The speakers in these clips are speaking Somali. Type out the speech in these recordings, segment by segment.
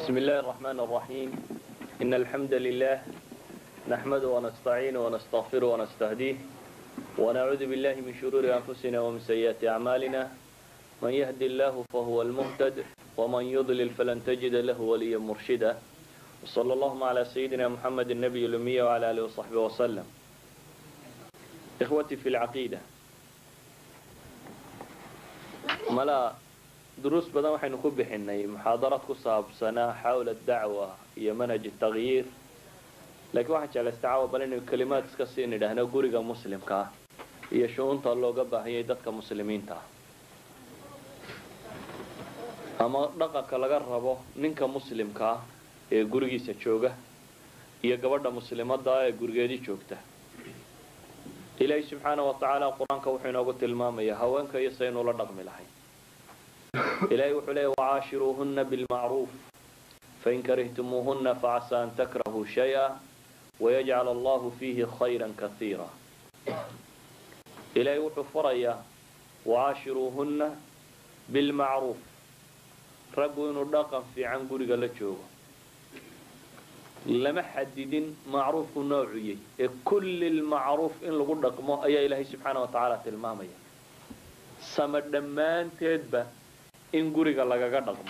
بسم الله الرحمن الرحيم إن الحمد لله نحمده ونستعينه ونستغفره ونستهديه ونعوذ بالله من شرور أنفسنا ومن سيئات أعمالنا من يهد الله فهو المهتد ومن يضلل فلن تجد له وليا مرشدا وصلى اللهم على سيدنا محمد النبي الأمية وعلى آله وصحبه وسلم إخوتي في العقيدة ملا duruus badan waxaynu ku bixinay muxaadarad ku saabsanaa xawla dacwa iyo manhaj takyiir laakiin waxaan jeclaysta caawa bal inaynu kelimaad iska sii nidhaahno guriga muslimka ah iyo shu-uunta looga baahanyay dadka muslimiinta ah ama dhaqanka laga rabo ninka muslimka ah ee gurigiisa jooga iyo gabadha muslimada ah ee gurigeedii joogta ilaahay subxaana wa tacaala qur-aanka wuxuu inoogu tilmaamayaa haweenka iyo saynu la dhaqmi lahay ilahay wuxuu leeya wacaashiruuhuna bilmacruuf fain karihtumuuhuna facasa an takrahuu shaya wayajcal allahu fiihi khayra kaiira ilaahay wuxuu farayaa wacaashiruuhuna bilmacruuf raggu inuu dhaqan fiican guriga la joogo lama xadidin macruufku noocuyey ee kulli lmacruuf in lagu dhaqmo ayaa ilaahay subxaana wa tacaala tilmaamaya sama dhammaanteedba in guriga lagaga dhaqmo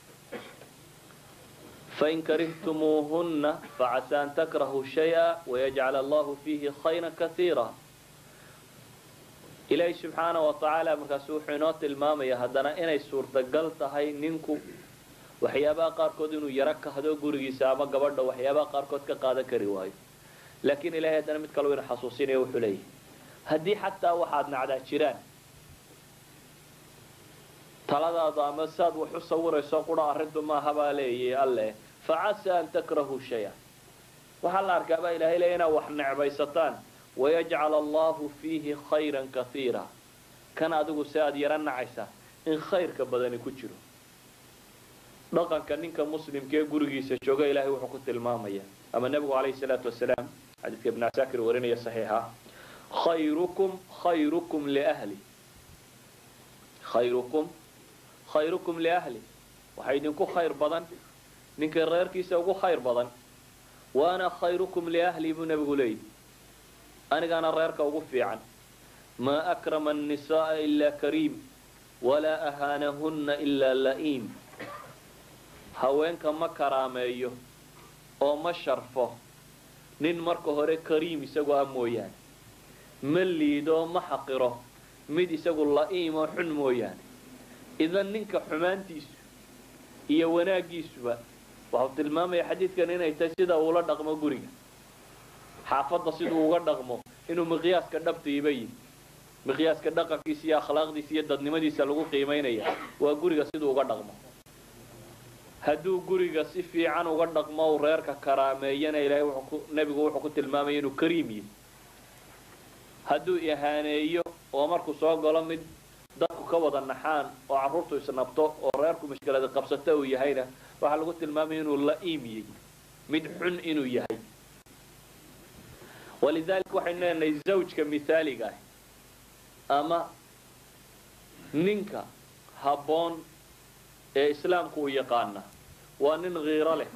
fain karihtumuuhunna facasa an takrahuu shaya wayajcal allahu fiihi khayra kaiira ilaahay subxaana wa tacaala markaasu wuxuu inoo tilmaamaya haddana inay suurtagal tahay ninku waxyaabaha qaarkood inuu yaro kahdo gurigiisa ama gabadha waxyaabaha qaarkood ka qaadan kari waayo laakiin ilahay haddana mid kaleu ina xasuusinaya wuxuu leeyahay haddii xataa waxaad nacdaa jiraan taladaada ama saad wax u sawirayso qura arrintu maaha baa leeyay alle facasa an takrahuu shaya waxaa la arkaabaa ilahay leeya inaad wax necbaysataan wayajcal allahu fiihi khayra kaiira kan adigu si aad yaro nacaysa in khayrka badani ku jiro dhaqanka ninka muslimka ee gurigiisa jooga ilahay wuxuu ku tilmaamaya ama nebigu calayhi salaatu wasalaam xadiidka ibn casaakir warinaya saxiixa khayrukum khayrukum liahli khayrukum khayrukum liahli waxaa idinku khayr badan ninka reerkiisa ugu khayr badan wa ana khayrukum liahli buu nebigu leeyihi anigaana reerka ugu fiican maa akrama annisaaa ilaa kariim walaa ahaanahunna ilaa la'iim haweenka ma karaameeyo oo ma sharfo nin marka hore kariim isagoo ah mooyaane ma liido ma xaqiro mid isagu la'iim oo xun mooyaane idan ninka xumaantiisu iyo wanaaggiisuba waxau tilmaamaya xadiidkan inay tahay sida uula dhaqmo guriga xaafadda siduu uga dhaqmo inuu miqyaaska dhabtiiba yihi miqyaaska dhaqankiisa iyo akhlaaqdiisa iyo dadnimadiisa lagu qiimaynaya waa guriga siduu uga dhaqmo hadduu guriga si fiican uga dhaqmo u reerka karaameeyana ilaahay nebigu wuxuu ku tilmaamaya inuu kariim yihi hadduu ihaaneeyo oo markuu soo galo mid dadku ka wada naxaan oo carruurtu isnabto oo reerku mashkilada qabsato uu yahayna waxaa lagu tilmaamaya inuu la'iim yahy mid xun inuu yahay walidaalika waxaynu leenahay zawjka mithaaliga ah ama ninka habboon ee islaamku uu yaqaana waa nin kiiro leh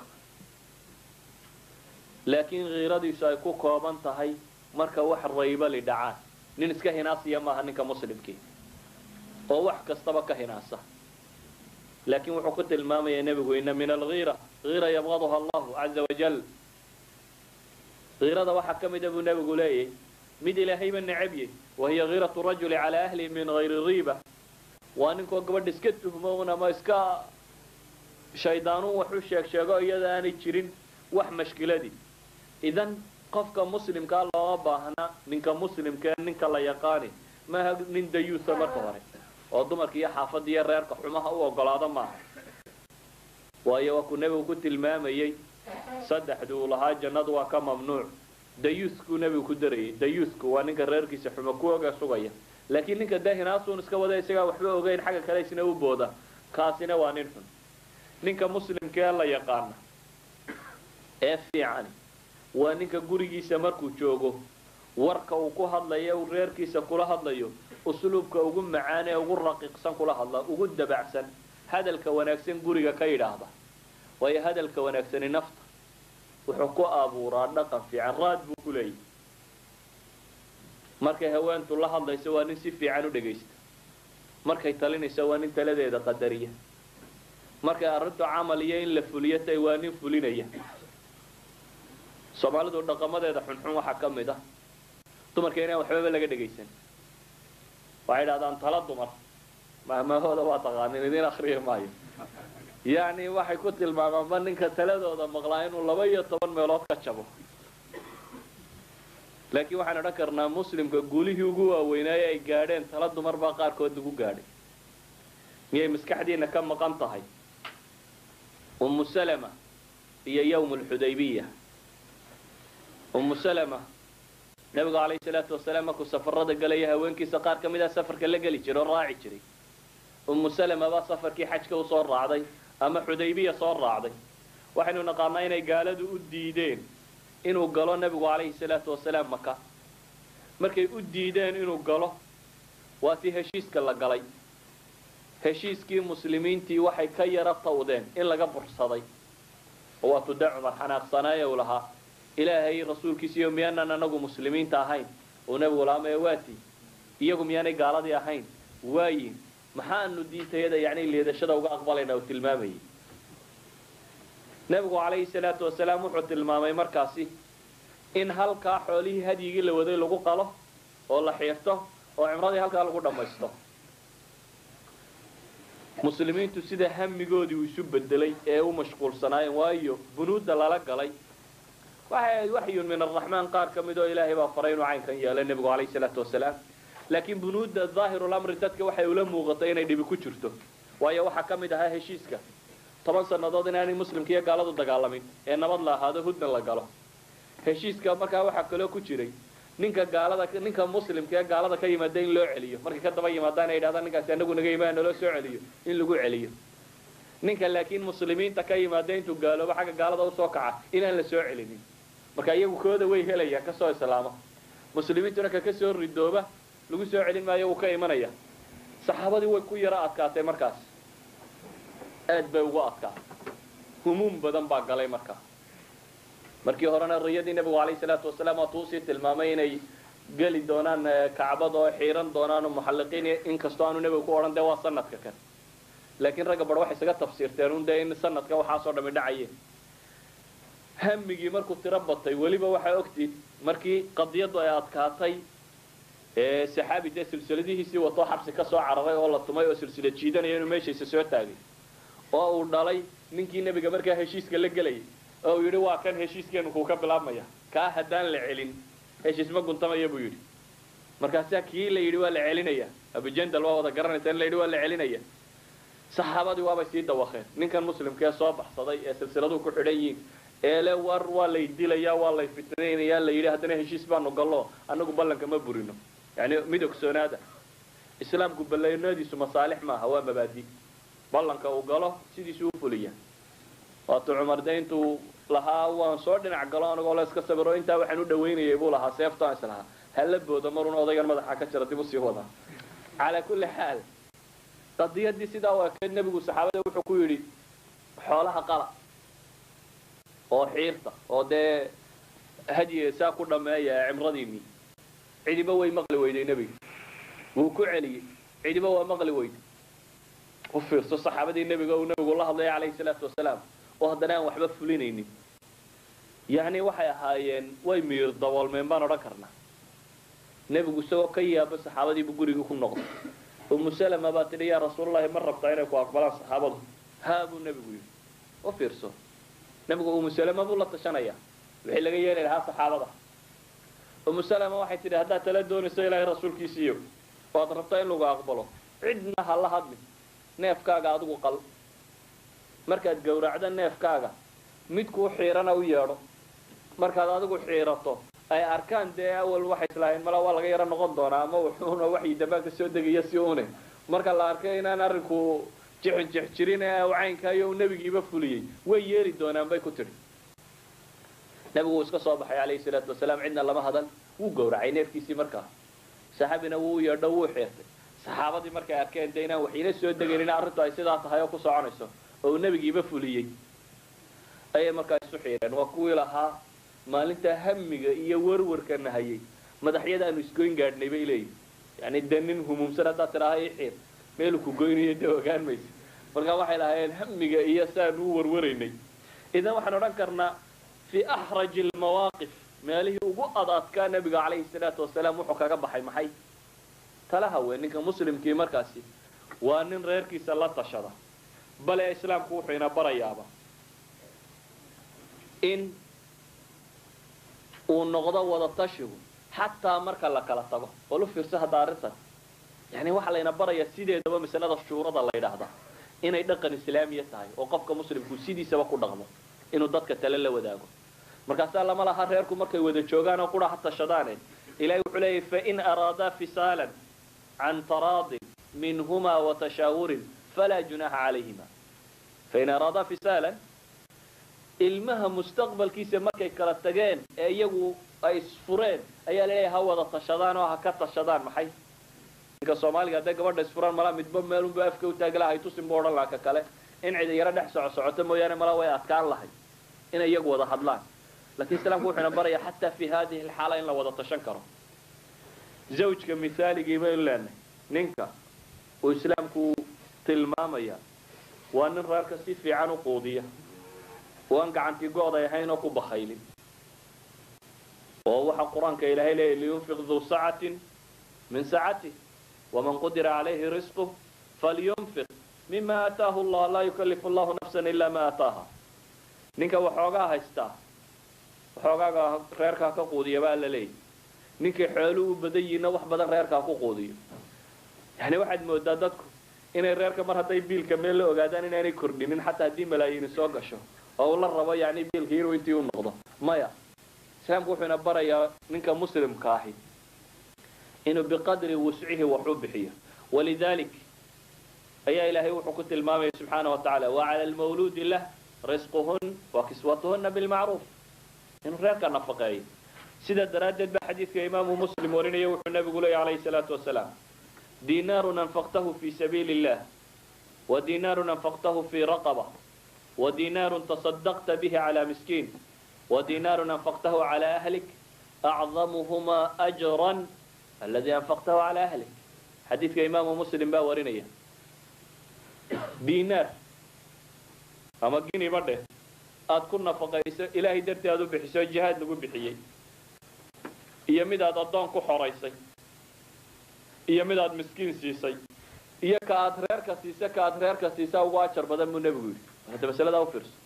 laakiin kiiradiisu ay ku kooban tahay marka wax raybali dhacaan nin iska hinaasiya maaha ninka muslimkii oo wax kastaba ka hinaasa laakiin wuxuu ku tilmaamaya nebigu ina min alhiira hiira yabqaduha allahu caza wajal hiirada waxaa ka mida buu nebigu leeyahy mid ilaahayba necabye wahiya hiiratu rajuli calaa ahlihi min hayri riiba waa ninkoo gabadha iska tuhmo un ama iska shaydaanuun wax u sheeg sheego iyada aanay jirin wax mashkiladii idan qofka muslimkaa looma baahna ninka muslimkae ninka la yaqaani maaha nin dayuusa marka hore oo dumarka iyo xaafadda iyo reerka xumaha u ogolaado maaha waayo waa kuu nebigu ku tilmaamayey saddexdu uu lahaa jannadu waa ka mamnuuc dayuuskuu nebigu ku darayay dayuusku waa ninka reerkiisa xumo ku oga sugaya laakiin ninka dee hinaasuun iska wada isagaa waxba ogeyn xagga kale isna u booda kaasina waa nin xun ninka muslimkaee la yaqaana ee fiican waa ninka gurigiisa markuu joogo warka uu ku hadlayo uu reerkiisa kula hadlayo usluubka ugu macaan ee ugu raqiiqsan kula hadla ugu dabacsan hadalka wanaagsan guriga ka yidhaahda waayo hadalka wanaagsani nafta wuxuu ku abuuraa dhaqan fiican raad buu ku leeyahy markay haweentu la hadlayso waa nin si fiican u dhegaysta markay talinayso waa nin taladeeda qadariya markay arrintu camal iyo in la fuliyo tay waa nin fulinaya soomaalidu dhaqamadeeda xunxun waxaa ka mid ah dumarka inaan waxbaba laga dhegaysan waxay idhahdaan tala dumar mahmahooda waa taqaanin idin akriya maayo yacni waxay ku tilmaamaanba ninka taladooda maqlaa inuu laba iyo toban meelood ka jabo laakiin waxaan odhan karnaa muslimka guulihii ugu waaweynaaye ay gaadheen tala dumar baa qaarkood lagu gaadhay miyay maskaxdiina ka maqan tahay ummu salama iyo yawm alxudaybiya ummu salama nabigu calayhi salaatu wasalaam markuu safarada galaya haweenkiisa qaar ka mid a safarka la geli jiray oo raaci jiray ummu salama baa safarkii xajka usoo raacday ama xudaybiya soo raacday waxaynu naqaanaa inay gaaladu u diideen inuu galo nabigu calayhi salaatu wasalaam maka markay u diideen inuu galo waa tii heshiiska la galay heshiiskii muslimiintii waxay ka yara tawdeen in laga bursaday oo waa tude cumar xanaaqsanaaye uu lahaa ilaahay rasuulkiisiiyo miyaanan anagu muslimiinta ahayn uu nabigu lahaa maya waatii iyagu miyaanay gaaladii ahayn waayin maxaanu diintayada yacni liidashada uga aqbalayna uu tilmaamayay nabigu calayhi salaatu wasalaam wuxuu tilmaamay markaasi in halkaa xoolihii hadyigii la waday lagu qalo oo la xiirto oo cimradii halkaa lagu dhammaysto muslimiintu sida hamigoodii uu isu bedelay ee u mashquulsanaayeen waayo bunuudda lala galay waxay ahayd waxyun min araxmaan qaar ka mid oo ilaahay baa faray inuu caynkan yeelay nebigu calayhi salaatu wasalaam laakiin bunuudda daahirulamri dadka waxay ula muuqatay inay dhibi ku jirto waayo waxaa ka mid ahaa heshiiska toban sannadood inaanay muslimka iyo gaaladu dagaalamin ee nabad la ahaado hudna la galo heshiiska markaa waxaa kaloo ku jiray ninka gaalada ninka muslimka ee gaalada ka yimaada in loo celiyo markay ka daba yimaadaan ay yidhahdaan ninkaasi anagu naga yimaada naloo soo celiyo in lagu celiyo ninka laakiin muslimiinta ka yimaada intuu gaaloobo xagga gaalada usoo kaca inaan la soo celinin marka iyagu kooda way helayaan kasoo islaama muslimiintuna ka kasoo ridooba lagu soo celin maayo wuu ka imanaya saxaabadii way ku yaro adkaatay markaas aad bay ugu adkaatay humuum badan baa galay markaa markii horena riyadii nebigu calayhi salaatu wasalaam waa tuusii tilmaamay inay geli doonaan kacbad oo xiiran doonaan oo muxalliqiin inkastoo aanu nebigu ku odhan dee waa sanadka kan laakiin ragga bar waxay isaga tafsiirteen un dee in sanadka waxaasoo dhami dhacayeen hamigii markuu tiro batay weliba waxaa ogtid markii qadiyaddu ay adkaatay ee saxaabi dee silsiladihiisii watoo xabsi ka soo cararay oo la tumay oo silsila jiidanaya inuu meeshiisa soo taagay oo uu dhalay ninkii nebiga markaa heshiiska la gelayay oo uu yidhi waa kan heshiiskeenu kuu ka bilaabmaya kaa haddaan la celin heshiis ma guntamaya buu yidhi markaasaa kii la yidhi waa la celinaya abujandal waa wada garanaysa in la yidhi waa la celinaya saxaabadii waabay sii dawakeen ninkan muslimkee soo baxsaday ee silsiladuhu ku xidhan yihiin eele war waa lay dilayaa waa lay fitnaynayaa la yidhi haddana heshiis baanu gallo anagu ballanka ma burino yani mid ogsoonaada islaamku ballanadiisu masaalix maaha waa mabaadi ballanka uu galo sidiisu u fuliya waatuu cumar de intuu lahaa waan soo dhinac galo anagoo la iska sabiro intaa waxaan u dhawaynayay buu lahaa seeftaan islahaa hala booda marun odaygan madaxa ka jira dib usii wadaa calaa kulli xaal qadiyadii sidaa u ekeyd nebigu saxaabada wuxuu ku yidhi xoolaha qala oo xiirta oo dee hadyi saa ku dhameeya cimradiinii cidiba way maqli weyday nebiga wuu ku celiyey cidiba waa maqli weyday u fiirso saxaabadii nebiga uu nebigu la hadlaya calayhi salaatu wasalaam oo haddana aan waxba fulinaynin yacni waxay ahaayeen way miir daboolmeen baan odhan karnaa nebigu isagoo ka yaaba saxaabadiibu gurigii ku noqday umu salama baa tidhi yaa rasuululahi ma rabtaa inay ku aqbalaan saxaabadu haa buu nebigu yidhi u fiirso nebigu umu salama buu la tashanayaa wixii laga yeeli lahaa saxaabada umu salama waxay tidhi haddaad tala doonayso ilaahay rasuulkiisiiyo waad rabtaa in lagu aqbalo cidna ha la hadlin neefkaaga adigu qal markaad gowracdo neefkaaga mid kuu xiirana u yeedho markaad adigu xiirato ay arkaan dee awal waxay islaaheen mala waa laga yaro noqon doonaa ama wuxuuna waxii dambaanka soo degaya si une marka la arkay inaan arrinku jixin jix jirin ee caynkaayo uu nebigiiba fuliyey way yeeli doonaan bay ku tidhi nebigu wuu iska soo baxay calayhi salaatu wasalaam cidna lama hadal wuu gowracay neefkiisii markaa saxaabina wuu yeedho wuu xiirtay saxaabadii markay arkeen de inaan waxina soo degayn in arrintu ay sidaa tahay oo ku soconayso oo uu nebigiiba fuliyey ayay markaa isu xiireen waa kuwii lahaa maalintaa hamiga iyo warwarka nahayay madaxyada aanu isgoyn gaadhnay bay leeyihin yani dee nin humuumsan haddaad tidhaaha i xiir meelu ku goynayo dee ogaan maysa markaa waxay lahaayeen hamiga iyo saanu u warwaraynay idan waxaan odhan karnaa fii axraji almawaaqif meelihii ugu ad adkaa nebiga calayhi salaatu wasalaam wuxuu kaga baxay maxay tala haween ninka muslimkii markaasi waa nin reerkiisa la tashada bale islaamku wuxuu ina barayaaba in uu noqdo wada tashigu xataa marka la kala tago oo lu fiirso hadda arrintan yani waxaa layna barayaa sideedaba masalada shuurada la ydhaahda inay dhaqan islaamiya tahay oo qofka muslimku sidiisaba ku dhaqmo inuu dadka tale la wadaago markaasaa lama laha reerku markay wada joogaan oo qura ha tashadaane ilahay wuxuu leeyahy fain araadaa fisaalan can taraadin minhuma watashaawurin falaa junaxa calayhima fain araadaa fisaalan ilmaha mustaqbalkiisa markay kala tageen ee iyagu ay isfureen ayaa laleeyahay ha wada tashadaan oo ha ka tashadaan maxay ninka soomaaliga hadday gabadha isfuraan malaa midba meelunba afka utaagi lahay tusin bu odhan laha ka kale in cida yaro dhex soco socoto mooyaane malaa way adkaan lahay inay iyagu wada hadlaan lakin islaamku wuxuuna baraya xataa fi hadihi alxaala in la wada tashan karo zawjka mithaaligii baynu leenahay ninka uu islaamku tilmaamaya waa nin reerka si fiican u quudiya oo aan gacantii go-day ahayn oo ku bakaylin oo waxa qur-aanka ilaahay leeyahy liyunfiq duu sacatin min sacatih waman qudira calayhi risquh falyunfiq mima aataahu allah laa yukalifu allahu nafsan ila ma aataaha ninka waxoogaa haystaa waxoogaaga reerkaa ka quudiya baa la leeyahy ninkay xooluu u badan yihiinna wax badan reerkaa ku quudiyo yani waxaad moodaa dadku inay reerka mar hadday biilka meel la ogaadaan inaanay kordhinin xataa haddii malaayiini soo gasho oo uu la rabo yani biilka inuu intii u noqdo maya islaamku wuxuuna barayaa ninka muslimka ahi inuu biqadri wuscihi wax u bixiyo walidalik ayaa ilaahay wuxuu ku tilmaamaya subxaana wa tacala wacala almawluudi lah risquhun wa kiswatuhuna bilmacruuf inuu reerka nafaqeeyo sidaa daraaddeed ba xadiidka imaamu muslim warinaya wuxuu nabigu leeya calayhi salaatu wasalaam dinaarun anfaqtahu fi sabiili illah wa dinaarun anfaqtahu fi raqaba wa dinaarun tasadaqta bihi cala miskiin wa dinaarun anfaqtahu cala ahlik acdamuhuma ajran aladi anfaqtahu cala ahlik xadiidka imaamu muslim baa warinaya dinaar ama giniba dheh aada ku nafaqayso ilaahay dartii aad u bixiso jihaad lagu bixiyey iyo mid aad addoon ku xoraysay iyo mid aad miskiin siisay iyo ka aad reerka siisa ka aad reerka siisa ugu ajar badan buu nebigu yidhi hadda masaladaa u fiirso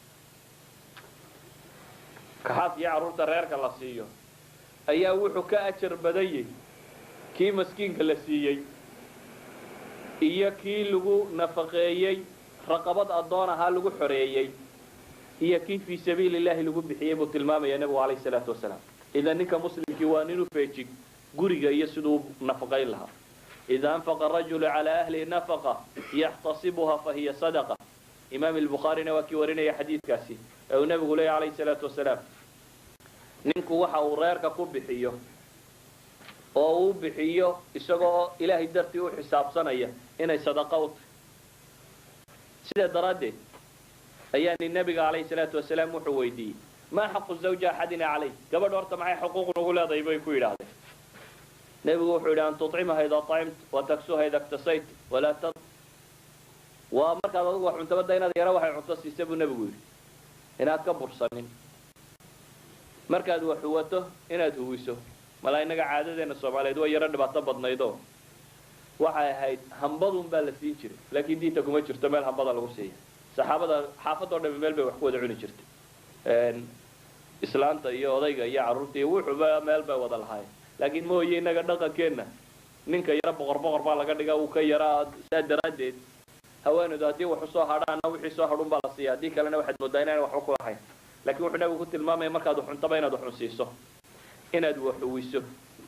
kaxaas iyo carruurta reerka la siiyo ayaa wuxuu ka ajar badanyay kii maskiinka la siiyey iyo kii lagu nafaqeeyey raqabad addoon ahaa lagu xoreeyey iyo kii fii sabiili illahi lagu bixiyey buu tilmaamaya nebigu calayhi salaatu wasalaam idan ninka muslimkii waa nin u feejig guriga iyo siduu nafaqayn lahaa ida anfaqa rajulu calaa ahlihi nafaqa yaxtasibuha fahiya sadaqa imaam albukhaarina waa kii warinaya xadiidkaasi ee uu nebigu leeya calayhi salaatu wasalaam ninku waxa uu reerka ku bixiyo oo uu bixiyo isagoo ilaahay dartii u xisaabsanaya inay sadaqa u tahay sidaa daraaddeed ayaa nin nebiga calayhi salaatu wasalaam wuxuu weydiiyey maa xaqu zawja axadina calayh gabadh horta maxay xuquuq nagu leedahay bay ku yidhaahdeen nebigu wuxuu yidhi an tucimaha ida acimt wataksuha ida ktasayt walaa t waa markaad adugu wax cuntabada inaad yaro waxay cunto siisa buu nebigu yidhi inaad ka bursanin markaad wax huwato inaad huwiso malaa innaga caadadeena soomaaliyeed waa yaro dhibaato badnaydoo waxay ahayd hambadun baa la siin jiray laakiin diinta kuma jirto meel hambada lagu siiya saxaabada xaafadoo dhami meel bay wax ku wada cuni jirtay islaanta iyo odayga iyo carruurta iyo wuxuuba meel bay wada lahaayeen laakiin mooye innaga dhaqankeenna ninka yaro boqor boqor baa laga dhigaa uu ka yaraa saa daraaddeed haweenaydu haddii wax usoo hadhaana wixii soo hadhun baa la siiya haddii kalena waxaad moodaa inaan waxba ku lahayn lakiin wuxuu nabigu ku tilmaamaya markaad wax cuntaba inaad wax cunsiiso inaad wax huwiso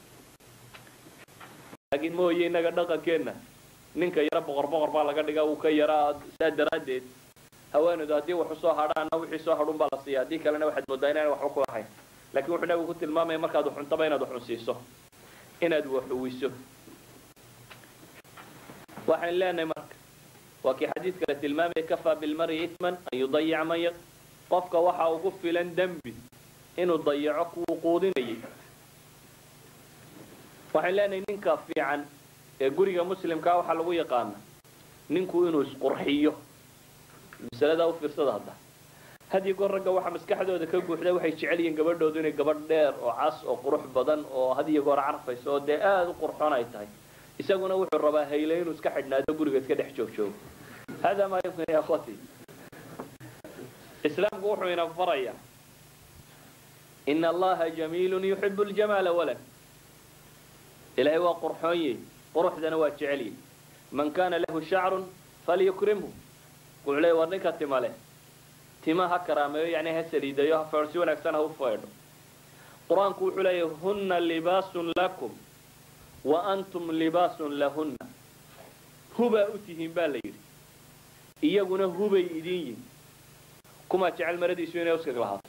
laakiin mooye innaga dhaqankeenna ninka yaro boqor boqor baa laga dhigaa uu ka yaraa saa daraaddeed haweenaydu haddii wax usoo hadhaana wixii soo hadhun baa la siiya haddii kalena waxaad moodaa inaan waxba ku lahayn lakiin wuxuu nabigu ku tilmaamaya markaad wax cuntaba inaad wax cunsiiso inaad wax huwiso waxaan leenahay marka waa kii xadiidka la tilmaamaya kafaa bilmari itman an yudayica man qofka waxa ugu filan dembi inuu dayaco kuwuu quudinayay waxaan leenahay ninka fiican ee guriga muslimkaa waxaa lagu yaqaana ninku inuu isqurxiyo masaladaa u fiirsada hadda hadiyo goor ragga waxaa maskaxdooda ka guuxda waxay jecel yihiin gabadhoodu inay gabadh dheer oo cas oo qurux badan oo hadiyo goor carfayso oo dee aada u qurxoon ay tahay isaguna wuxuu rabaa hayle inuu iska xidhnaado guriga iska dhex joog joogo hada maa yumkin ya akhwati islaamku wuxuu ina farayaa ina allaha jamiilun yuxibu ljamaala walad ilaahay waa qurxoonyey quruxdana waa jecelye man kana lahu shacrun falyukrimhu wuxuu leey war ninka tima leh tima ha karaameeyo yani ha saliidayo ha feer si wanaagsan ha u feedho qur-aanku wuxuu leeyahy huna libaasun lakum wa antum libaasun lahunna hubaa u tihiin baa la yidhi iyaguna hubay idin yihin kumaa jecel maradiisu inay uskag lahaato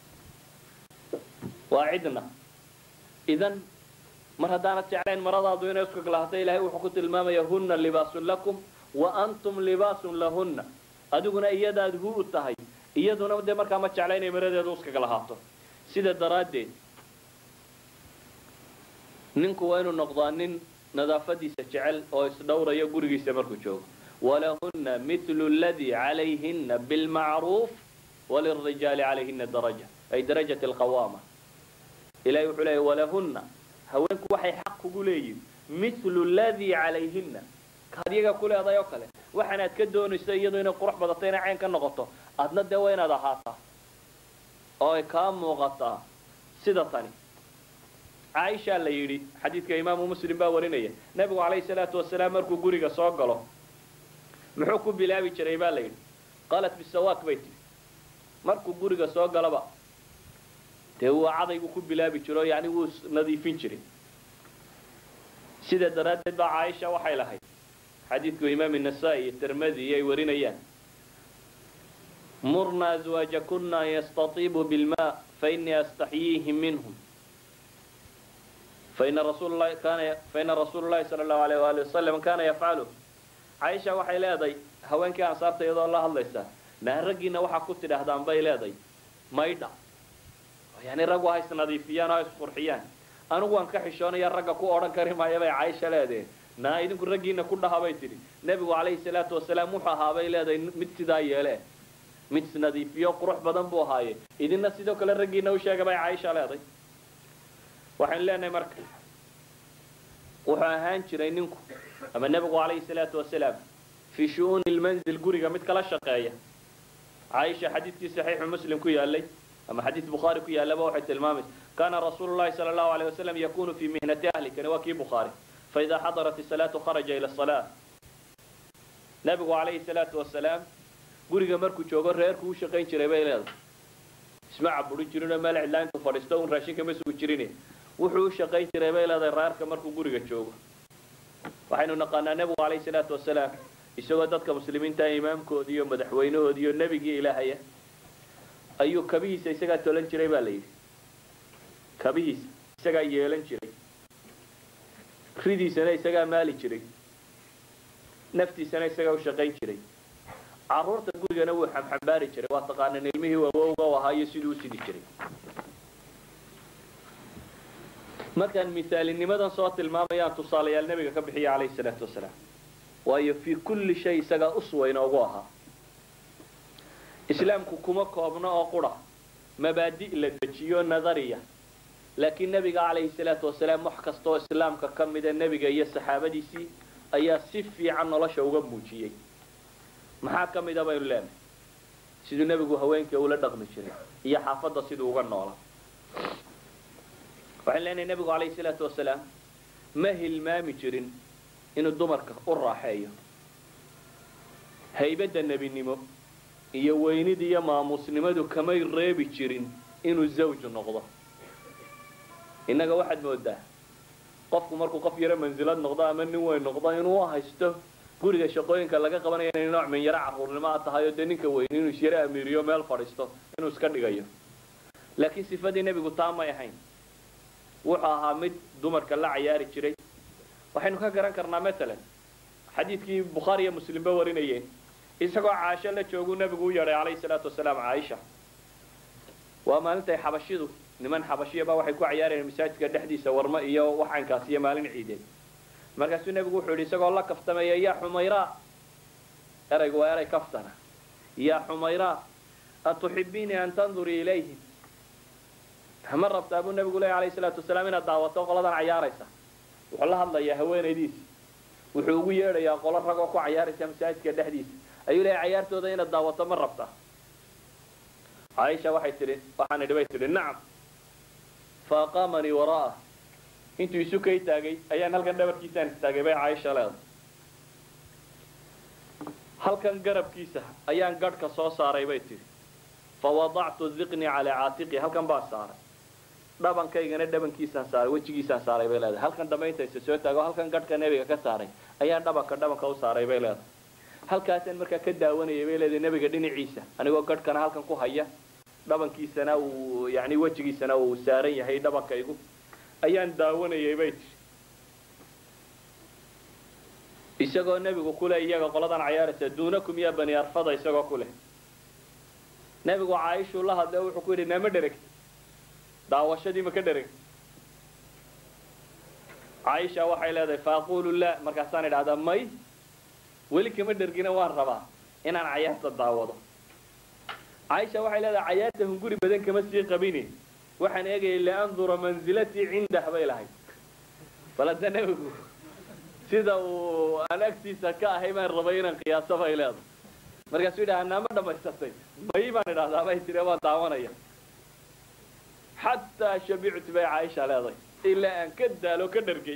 waa cidna idan mar haddaanad jeclayn maradaadu inay uskag lahaato ilahay wuxuu ku tilmaamaya huna libaasun lakum wa antum libaasun lahunna adiguna iyadaad hu u tahay iyaduna dee markaa ma jecla inay maradeedu uskag lahaato sida daraaddeed ninku waa inuu noqdaa nin nadaafadiisa jecel oo isdhowraya gurigiisa markuu joogo walahuna mithlu ladii calayhina bilmacruuf walirijaali calayhina daraja ay darajat alqawaama ilahay wuxuu leeyahy walahunna haweenku waxay xaq kugu leeyihin mithlu ladii calayhina kaad iyaga ku leedahay oo kale waxaanaad ka doonayso iyadu inay qurux badato inay cayn ka noqoto adna dee waa inaad ahaataa oo ay kaa muuqataa sida tani caaisha la yidhi xadiidka imaamu muslim baa warinaya nebigu calayhi salaatu wasalaam markuu guriga soo galo muxuu ku bilaabi jiray baa la yidhi qaalat bisawaak bay tihi markuu guriga soo galaba dee waa cadaygu ku bilaabi jiro yani wuu nadiifin jiray sida daraaddeed baa caaisha waxay lahayd xadiidku imaam النasaa-i iyo tirmadi ay warinayaan murna azwaajakuna an yastatiibuu bilma fainii astaxyiihim minhum faina rasuul lahi kana faina rasuulu llahi sala allahu alayh waali wasalam kana yafcalu caaisha waxay leedahay haweenkii ansaarta iyadoo la hadlaysa naa raggiina waxaa ku tidhaahdaan bay leedahay maydha yani raggu ha isnadiifiyaan oo ha isqurxiyaan anigu waan ka xishoonaya ragga ku odhan kari maayo bay caaisha leedahay naa idinku raggiina ku dhaha bay tidhi nebigu calayhi salaatu wasalaam wuxuu ahaa bay leedahay mid sidaa yeele mid isnadiifiyo qurux badan buu ahaaye idina sidoo kale raggiina u sheega bay caaisha leedahay waxaynu leenahay marka wuxuu ahaan jiray ninku ama nebigu calayhi salaatu wasalaam fii shu-uuni lmanzil guriga mid kala shaqeeya caaisha xadiidkii saxiixu muslim ku yaalay ama xadiid bukhaari ku yaallaba waxay tilmaamaysa kana rasuulu llahi sala allahu alayh wasalam yakunu fii mihnati ahli kani waa kii bukhaari faida xadarat isalaatu kharaja ila salaa nebigu calayhi salaatu wasalaam guriga markuu joogo reerku u shaqayn jiray bay leedahay isma caburin jirinoo meel cidlaa intuu fadhiisto un raashinka ma sugi jirin wuxuu u shaqayn jiray bay leedahay reerka markuu guriga joogo waxaynu naqaanaa nebigu calayhi salaatu wasalaam isagoo dadka muslimiinta imaamkoodi iyo madaxweynahoodi iyo nebigii ilaahaya ayuu kabihiisa isagaa tolan jiray baa la yidhi kabihiisa isagaa yeelan jiray ridiisana isagaa maali jiray naftiisana isagaa u shaqayn jiray caruurta gurigana wuu xamxambaari jiray waa taqaanaan ilmihii awowga u ahaa iyo siduu u sidi jiray markaan misaalinimadan soo tilmaamayaan tusaalayaal nebiga ka bixiya calayhi salaatu wasalaam waayo fii kulli shay isagaa uswa inoogu ahaa islaamku kuma koobno oo qura mabaadi' la dejiyo nadariya laakiin nebiga calayhi salaatu wasalaam wax kastaoo islaamka ka mida nebiga iyo saxaabadiisii ayaa si fiican nolosha uga muujiyey maxaa ka mida baynu leenahay siduu nebigu haweenkii ula dhaqmi jiray iyo xaafadda siduu uga noolaa waxaynu leenahay nebigu calayhi salaatu wasalaam ma hilmaami jirin inuu dumarka u raaxeeyo haybadda nebinimo iyo weynida iyo maamuusnimadu kamay reebi jirin inuu zawju noqdo innaga waxaad moodaa qofku markuu qof yaro mansilad noqdo ama nin weyn noqdo inuu haysto guriga shaqooyinka laga qabanaya inay nooc min yaro caruurnimo a tahay oo dee ninka weyn inuu isyaro amiiriyo meel fadhiisto inuu iska dhigayo laakiin sifadii nebigu taa may ahayn wuxuu ahaa mid dumarka la cayaari jiray waxaynu ka garan karnaa matalan xadiidkii bukhaari iyo muslimba warinayeen isagoo caasho la jooguu nebigu u yeedhay calayhi salaatu wasalaam caaisha waa maalintay xabashidu niman xabashiyaba waxay ku cayaarayeen masaajidka dhexdiisa warmo iyo waxaankaas iyo maalin ciideed markaasuu nebigu wuxuu yidhi isagoo la kaftamaya yaa xumayraa eraygu waa eray kaftana yaa xumayraa atuxibiinii an tandurii ilayhim ma rabtaa buu nebigu leey alayhi salaatu wasalaam inaad daawato qoladan cayaaraysa wuxuu la hadlayaa haweenaydiisi wuxuu ugu yeedhayaa qolo ragoo ku cayaaraysa masaajidka dhexdiisa ayuu leeyahy cayaartooda inaad daawato ma rabtaa caaisha waxay tidhi waxaan idhi bay tidhi nacam fa aqaamanii wara'ah intuu isu kay taagay ayaan halkan dhabarkiisaan istaagay bay caaisha leedahay halkan garabkiisa ayaan gadhka soo saaray bay tidhi fawadactu diqnii calaa caatiqi halkan baan saaray dhabankaygana dhabankiisaan saaray wejigiisaan saaray bay leedahay halkan dambe intaysa soo taago halkan gadhka nebiga ka saaray ayaan dhabanka dhabanka u saaray bay leedahay halkaasaan markaa ka daawanayay bay leedahay nebiga dhinaciisa anigoo gadhkana halkan ku haya dhabankiisana uu yani wejigiisana uu saaran yahay dhabankaygu ayaan daawanayay bay tihi isagoo nebigu kule iyaga qoladan cayaaraysa duunakum yaa bani arfada isagoo ku leh nebigu caaishuu la hadlay wuxuu ku yidhi nama dheregti daawashadii ma ka dheregti caaisha waxay leedahay faaqulu la markaasaan idhahdaa may weli kama dhergina waan rabaa inaan cayaarta daawado caaisha waxay leedahay cayaarta hunguri badan kama sii qabine waxaan eegayay liandura manzilatii cindah bay lahayd bal hadda nebigu sida uu aan agtiisa ka ahay baan rabay inaan qiyaaso bay leedahay markaasuu yidhaha naama dhamaysatay may baan idhahdaa bay tiri waan daawanaya xataa shabictu bay caaisha leedahay ilaa aan ka daalo ka dhargay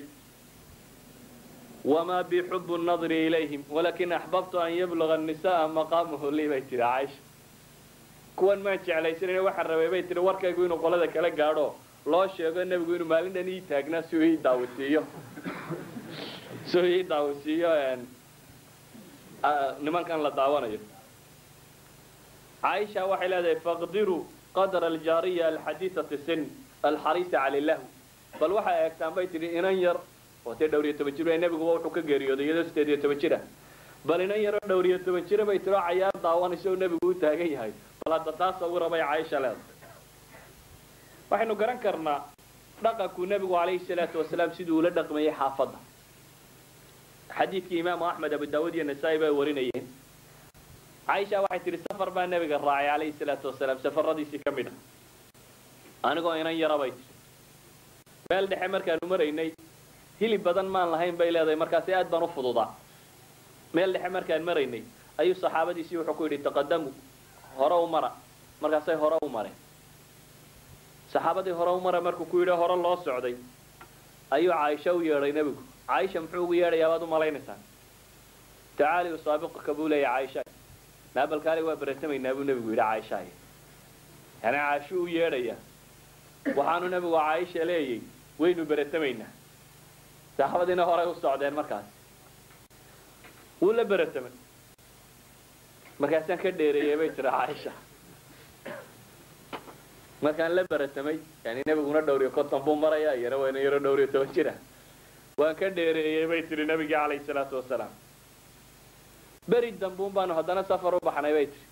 wamaa bi xubu nadri ilayhim walakin axbabtu an yabluga annisa'a maqaamahu lii bay tiri caaisha kuwan maan jeclaysanayna waxaan rabay bay tiri warkaygu inuu qolada kala gaadho loo sheego nebigu inuu maalin dhan ii taagnaa si uu ii daawisiiyo si uu ii daawisiiyo nimankan la daawanayo caaisha waxay leedahay faqdiruu qadra aljaariya alxadiisati sin alxariisa cala lahu bal waxay eegtaan bay tidhi inan yar oo tee dhowr iyo toban jir nebiguba wuxuu ka geeriyooday iyadoo sideed iyo toban jira bal inan yaroo dhowr iyo toban jira bay tiro cayaar daawanayso oo nebigu u taagan yahay bal hadda taas ugu rabay caaisha leedahay waxaynu garan karnaa dhaqankuu nebigu calayhi salaatu wasalaam siduu ula dhaqmayay xaafadda xadiidkii imaamu axmed abu daawud iyo nasaa-i bay warinayeen caaisha waxay tidhi safar baa nebiga raacay calayhi salaatu wasalaam safaradiisii ka mid a anigoo inan yara bay tidhi meel dhexe markaanu maraynay hilib badan maan lahayn bay leedahay markaasi aad baan u fududaa meel dhexe markaan maraynay ayuu saxaabadiisii wuxuu ku yidhi taqadamu hore u mara markaasay hore u mareen saxaabadii hore u mara markuu ku yidhi hore loo socday ayuu caaisha u yeedhay nebigu caaisha muxuu ugu yeedhayaa baad u malaynaysaan tacaali usaabiquka buu leeya caaisha naabalkaali waa beratamaynaa buu nebigu yidhi caaisha yani caashu u yeedhaya waxaanu nebigu caaisha leeyay waynu beratamaynaa saxaabadiina horay u socdeen markaas wuu la beratamay markaasaan ka dheereeyey bay tiri caaisha markaan la beratamay yani nebiguna dhowr iyo konton buu maraya iyana wayna yaro dhowr iyo toban jira waan ka dheereeyey bay tiri nabigii calayhi salaatu wasalaam beri dambuun baanu haddana safar u baxnay bay tiri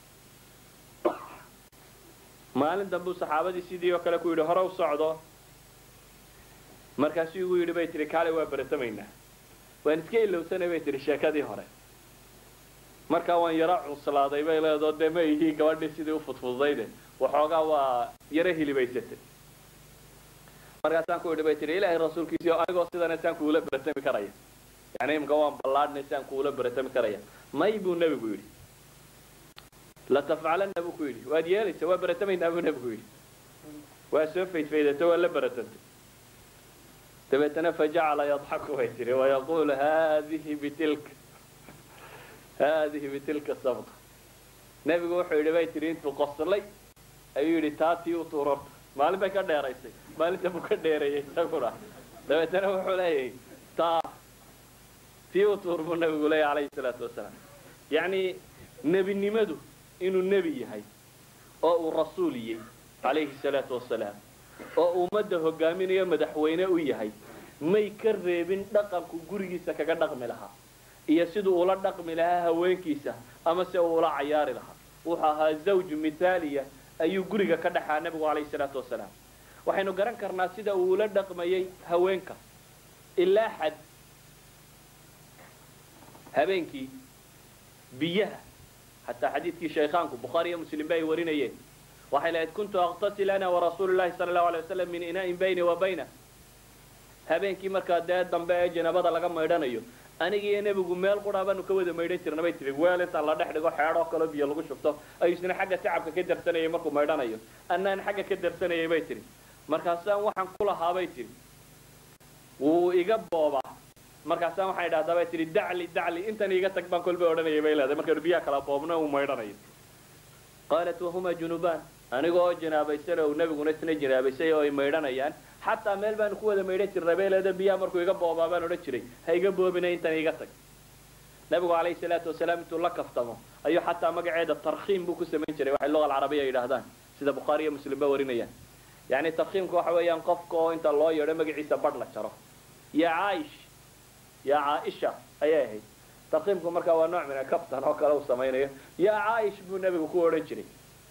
maalin dambuu saxaabadii sidii oo kale ku yidhi hore u socdo markaasuu igu yidhi bay tihi kaale waa beratamaynaa waan iska ilowsanay bay tihi sheekadii hore markaa waan yaro cuslaaday bay leedoo dee ma ihii gabadhii sidii u fudfududayde waxoogaa waa yaro hilibaysatay markaasaan ku yidhi bay tihi ilaahay rasuulkiisii oo anigoo sidana saan kuula beratami karaya yani imka waan ballaadhnay saan kuula beratami karaya may buu nebigu yidhi latafcalanna buu ku yidhi waad yeelaysa waa beratamaynaa buu nebigu yidhi waa soo faydfaydatay waa la beratantay dabeetana fajacala yadxaku bay tihi wayaqulu hadihi bitilka hadihi bitilka sabqa nebigu wuxuu yidhi bay tihi intuu qoslay ayuu yidhi taa tii u tuurorta maalin bay ka dheeraysay maalinta buu ka dheereeyey isaguna dabeetana wuxuu leeyahay taa tii u tuur buu nebigu leeyahy calayhi salaatu wasalaam yacni nebinimadu inuu nebi yahay oo uu rasuul yey calayhi salaatu wasalaam oo ummadda hogaaminayo madaxweyne u yahay may ka reebin dhaqanku gurigiisa kaga dhaqmi lahaa iyo siduu ula dhaqmi lahaa haweenkiisa ama se uu ula cayaari lahaa wuxuu ahaa zawj mithaaliya ayuu guriga ka dhaxaa nebigu calayhi salaatu wasalaam waxaynu garan karnaa sida uu ula dhaqmayay haweenka ilaa xad habeenkii biyaha xataa xadiidkii shaykhaanku bukhaari iyo muslim ba ay warinayeen waxay lahayd kuntu aqtasil ana warasuulu llahi sala allahu alay wasalam min inaa'in bayni wa bayna habeenkii markaa dee dambe ee janaabada laga maydhanayo aniga iyo nebigu meel qura baanu ka wada maydhan jirna bay tihi weel intaan la dhex dhigo xeedhoo kaleo biyo lagu shubto ayuu isna xagga sacabka ka darsanayay markuu maydhanayo annaan xagga ka darsanayay bay tihi markaasaan waxaan ku lahaa bay tihi wuu iga boobaa markaasaan waxaan idhahdaa bay tihi dacli dacli intan iga tag baan kolba odhanayay bay leedahay markaanu biyaha kala boobno uu maydhanayo qaalat wahuma junubaan anigoo janaabaysan oo nebiguna isna janaabaysay oo ay maydhanayaan xataa meel baanu ku wada maydhan jirnay bay leeda biyaha markuu iga boobaa baan odhan jiray ha iga boobina intan iga tag nabigu calayhi salaatu wasalaam intuu la kaftamo ayuu xataa magaceeda tarkhiim buu ku samayn jiray waxay luga alcarabiya yidhaahdaan sida bukhaari iyo muslim ba warinayaan yani tarkhiimka waxa weeyaan qofka oo inta loo yeedho magaciisa badh la jaro ya caa'ish ya caaisha ayay ahayd tarkhiimku markaa waa nooc mina kaftan oo kale uu samaynayo ya caa'ish buu nebigu ku odhan jiray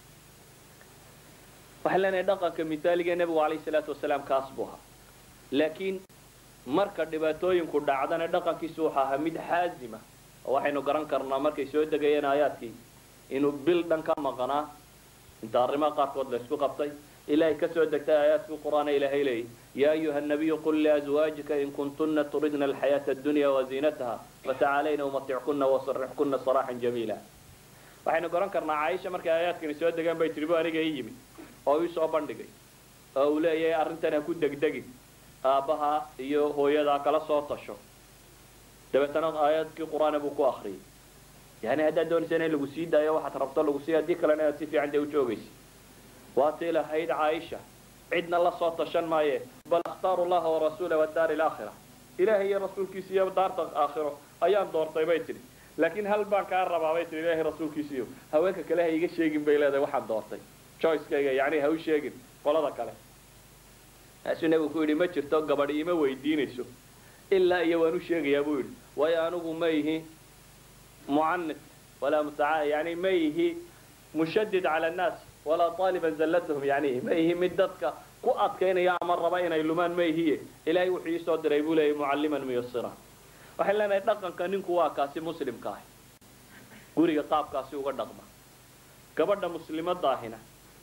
waxaan leenahay dhaqanka mithaaliga nebigu calayhi salaatu wasalaam kaas buu ahaa laakiin marka dhibaatooyinku dhacdana dhaqankiisu wuxuu ahaa mid xaazima oo waxaynu garan karnaa markay soo degayeen aayaadkii inuu bil dhan ka maqnaa inta arrimaha qaarkood la isku qabtay ilaahay ka soo degtay aayaadkii qur-aan ilaahay leeyay yaa ayuha nabiyu qul liazwaajika in kuntuna turidna alxayaata addunya waziinataha fatacaalayna umatickuna wasarixkuna saraaxan jamiila waxaynu garan karnaa caaisha markay aayaadkani soo degaan bay tiri bu aniga ii yimid oo ii soo bandhigay oo uu leeyahay arrintan ha ku degdegin aabbaha iyo hooyadaa kala soo tasho dabeetana aayadkii qur-aana buu ku akriyay yani haddaad doonaysa in lagu sii daayo waxaad rabto lagu sii haddii kalena inaad si fiican dee u joogaysa waatii lahayd caaisha cidna la soo tashan maaye bal akhtaaru llaha warasuula wadaari alaakhira ilaahay iyo rasuulkiisa iyo daarta aakhiro ayaan doortay bay tidhi laakiin hal baan kaa rabaa bay tihi ilaahay rasuulkiisiiyo haweenka kale ha iga sheegin bay leedahay waxaan doortay choicekayga yani ha u sheegin qolada kale taasuu nebigu ku yidhi ma jirto gabadh ima weydiinayso ilaa iyo waan u sheegayaa buu yidhi waayo anigu ma ihi mucanid walaa mutaa yani ma ihi mushadid cala annaas walaa taaliban zallatahum yani ma ihi mid dadka ku adkaynaya ama raba inay lumaan ma ihiye ilaahay wuxuu iisoo diray buu leeyay mucalliman muyasira waxay leenahay dhaqanka ninku waa kaasi muslimka ah guriga qaabkaasi uga dhaqma gabadha muslimadaahina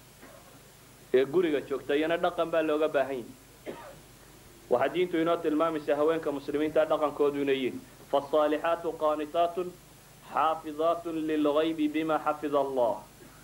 ee guriga joogta iyana dhaqan baa looga baahan yahi waxaa diintu inoo tilmaamaysa haweenka muslimiinta dhaqankoodu inay yihin faasaalixaatu qaanitaatun xaafidaatun lilgaybi bima xafida allah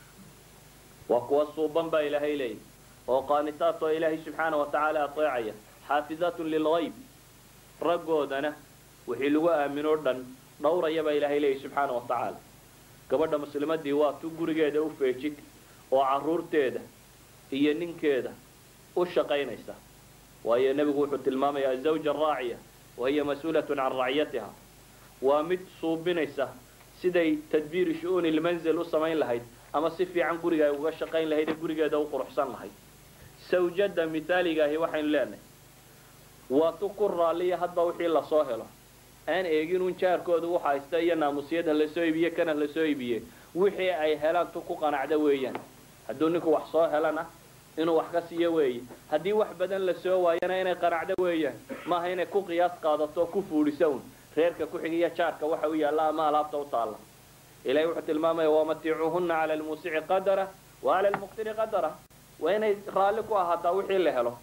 waa kuwa suuban baa ilaahay leeyahy oo qaanitaat oo ilaahay subxaana wa tacaala ateecaya xaafidaatun lilgayb raggoodana wixii lagu aaminoo dhan dhowraya baa ilaahay leeyahy subxaana wa tacaala gabadha muslimadii waa tu gurigeeda u feejig oo caruurteeda iyo ninkeeda u shaqaynaysa waayo nebigu wuxuu tilmaamayaa azawja araaciya wahiya mas-uulatun can racyatiha waa mid suubinaysa siday tadbiiri shu-uuni lmanzil u samayn lahayd ama si fiican guriga ay uga shaqayn lahayd ee gurigeeda u quruxsan lahayd sawjada mithaaligaahi waxaynu leenahay waa tu ku raalliya hadba wixii lasoo helo aan eegin un jaarkooda u haysta iyo naamusyad ha lasoo iibiye kana la soo iibiye wixii ay helaan tu ku qanacda weeyaan hadduu ninku wax soo helana inuu wax ka siiyo weeye haddii wax badan la soo waayana inay qanacdo weeyaan maaha inay ku qiyaas qaadato oo ku fuudhiso un reerka ku xigiya jaarka waxa u yaalla ama alaabta u taalla ilahay wuxuu tilmaamaya wamaticuuhuna cala almuusici qadara wa cala almuqtiri qadara waa inay raalli ku ahaataa wixii la helo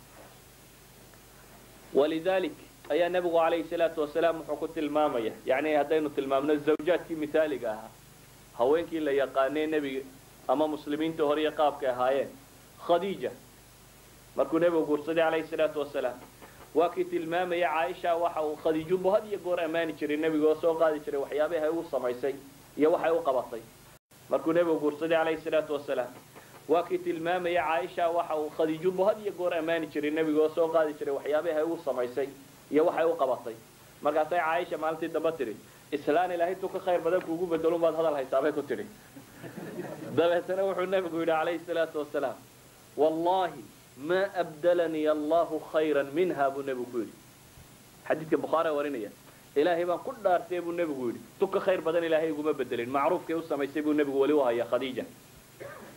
walidalik ayaa nebigu calayhi salaatu wasalaam wuxuu ku tilmaamaya yani haddaynu tilmaamno zawjaadkii mithaaliga ahaa haweenkii la yaqaanee nebiga ama muslimiinta hore iyo qaabkay ahaayeen khadiija markuu nebigu guursaday calayhi salaatu wasalaam waa kii tilmaamaya caaisha waxa uu khadiijunbu had iyo goor ammaani jiray nebiga oo soo qaadi jiray waxyaabaha u samaysay iyo waxay u qabatay markuu nebigu guursaday calayhi salaatu wasalaam waa kii tilmaamaya caaisha waxa uu khadiijunbu had iyo goor ammaani jiray nebiga oo soo qaadi jiray waxyaabaha u samaysay iyo waxay u qabatay markaasay caaisha maalintii dambe tidhi islaan ilaahay tu ka khayr badan kuugu bedelun baad hadal haysaabay ku tidhi dabeetana wuxuu nebigu yidhi calayhi salaatu wasalaam wallahi ma abdalanii allahu khayran minha buu nebigu ku yidhi xadiidka bukhaari warinaya ilaahay baan ku dhaartay buu nebigu yidhi tu ka khayr badan ilaahay iguma bedelin macruufkay u samaysay buu nebigu weli u hayaa khadiija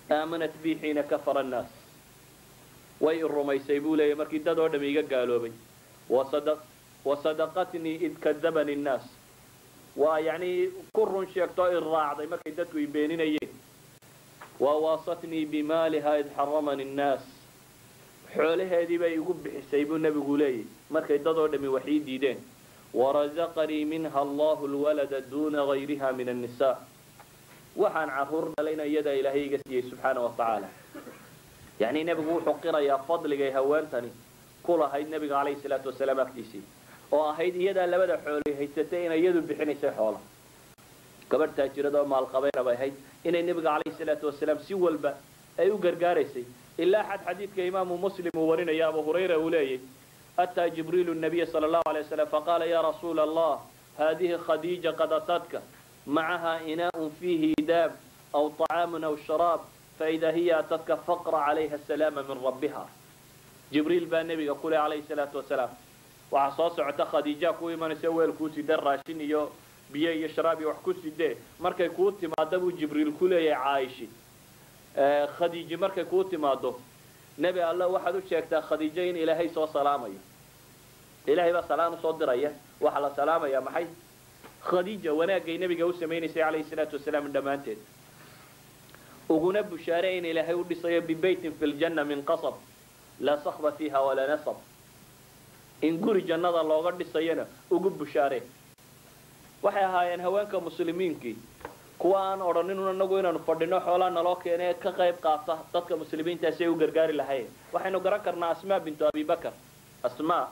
aamanat bi xiina kafara annaas way i rumaysay buu leeyahy markii dad oo dham iga gaaloobay wasadaqatnii id kadabani nnaas waa yacni ku run sheegtoo i raacday markay dadku i beeninayeen wawaasatnii bimaaliha id xaramani nnaas xoolaheedii bay igu bixisay buu nebigu leeyahy markay dad oo dhami wax ii diideen warazaqanii minha allahu lwalada duuna gayriha min annisaa waxaan caruur dhalayna iyadaa ilaahay iga siiyey subxaana wa tacaala yacni nebigu wuxuu qirayaa fadligay haweentani ku lahayd nebiga calayhi salaatu wasalaam agtiisii oo ahayd iyadaa labada xoolay haysatay inay iyadu bixinaysay xoola gabadh taajirada oo maalqabeena bay ahayd inay nebiga calayhi salaatu wasalaam si walba ay u gargaaraysay ilaa xad xadiidka imaamu muslim uu warinaya abu hurayra uu leeyay ataa jibriilu nabiya sala allahu alay wasalam faqaala ya rasuula allah hadihi khadiija qad atadka macaha inaaء fiihi daab aw طacaamu aw sharaab faida hiya atadka faqra calayha asalaama min rabbiha jibriil baa nebiga ku leh calayhi salaatu wasalaam waxaa soo socota khadiija ku imanaysa weel kuu side raashin iyo biyo iyo sharaab iyo wax ku sidee markay kuu timaado buu jibriil ku leeyahay caayishi khadiiji markay kuu timaado nebi alla waxaad u sheegtaa khadiijo in ilaahay soo salaamayo ilaahay baa salaan usoo diraya waxaa la salaamaya maxay khadiija wanaagay nebiga u samaynaysay calayhi salaatu wasalaam dhammaanteed uguna bushaare in ilaahay u dhisayo bibeytin fi ljanna min qasab laa sakba fiiha walaa nasab in guri jannada looga dhisayona ugu bushaare waxay ahaayeen haweenka muslimiinkii kuwa aan odhanin anagu inaanu fadhino xoolaa naloo keene ka qayb qaata dadka muslimiinta si ay u gargaari lahayen waxaynu garan karnaa asmaa bintu abibakar asmaa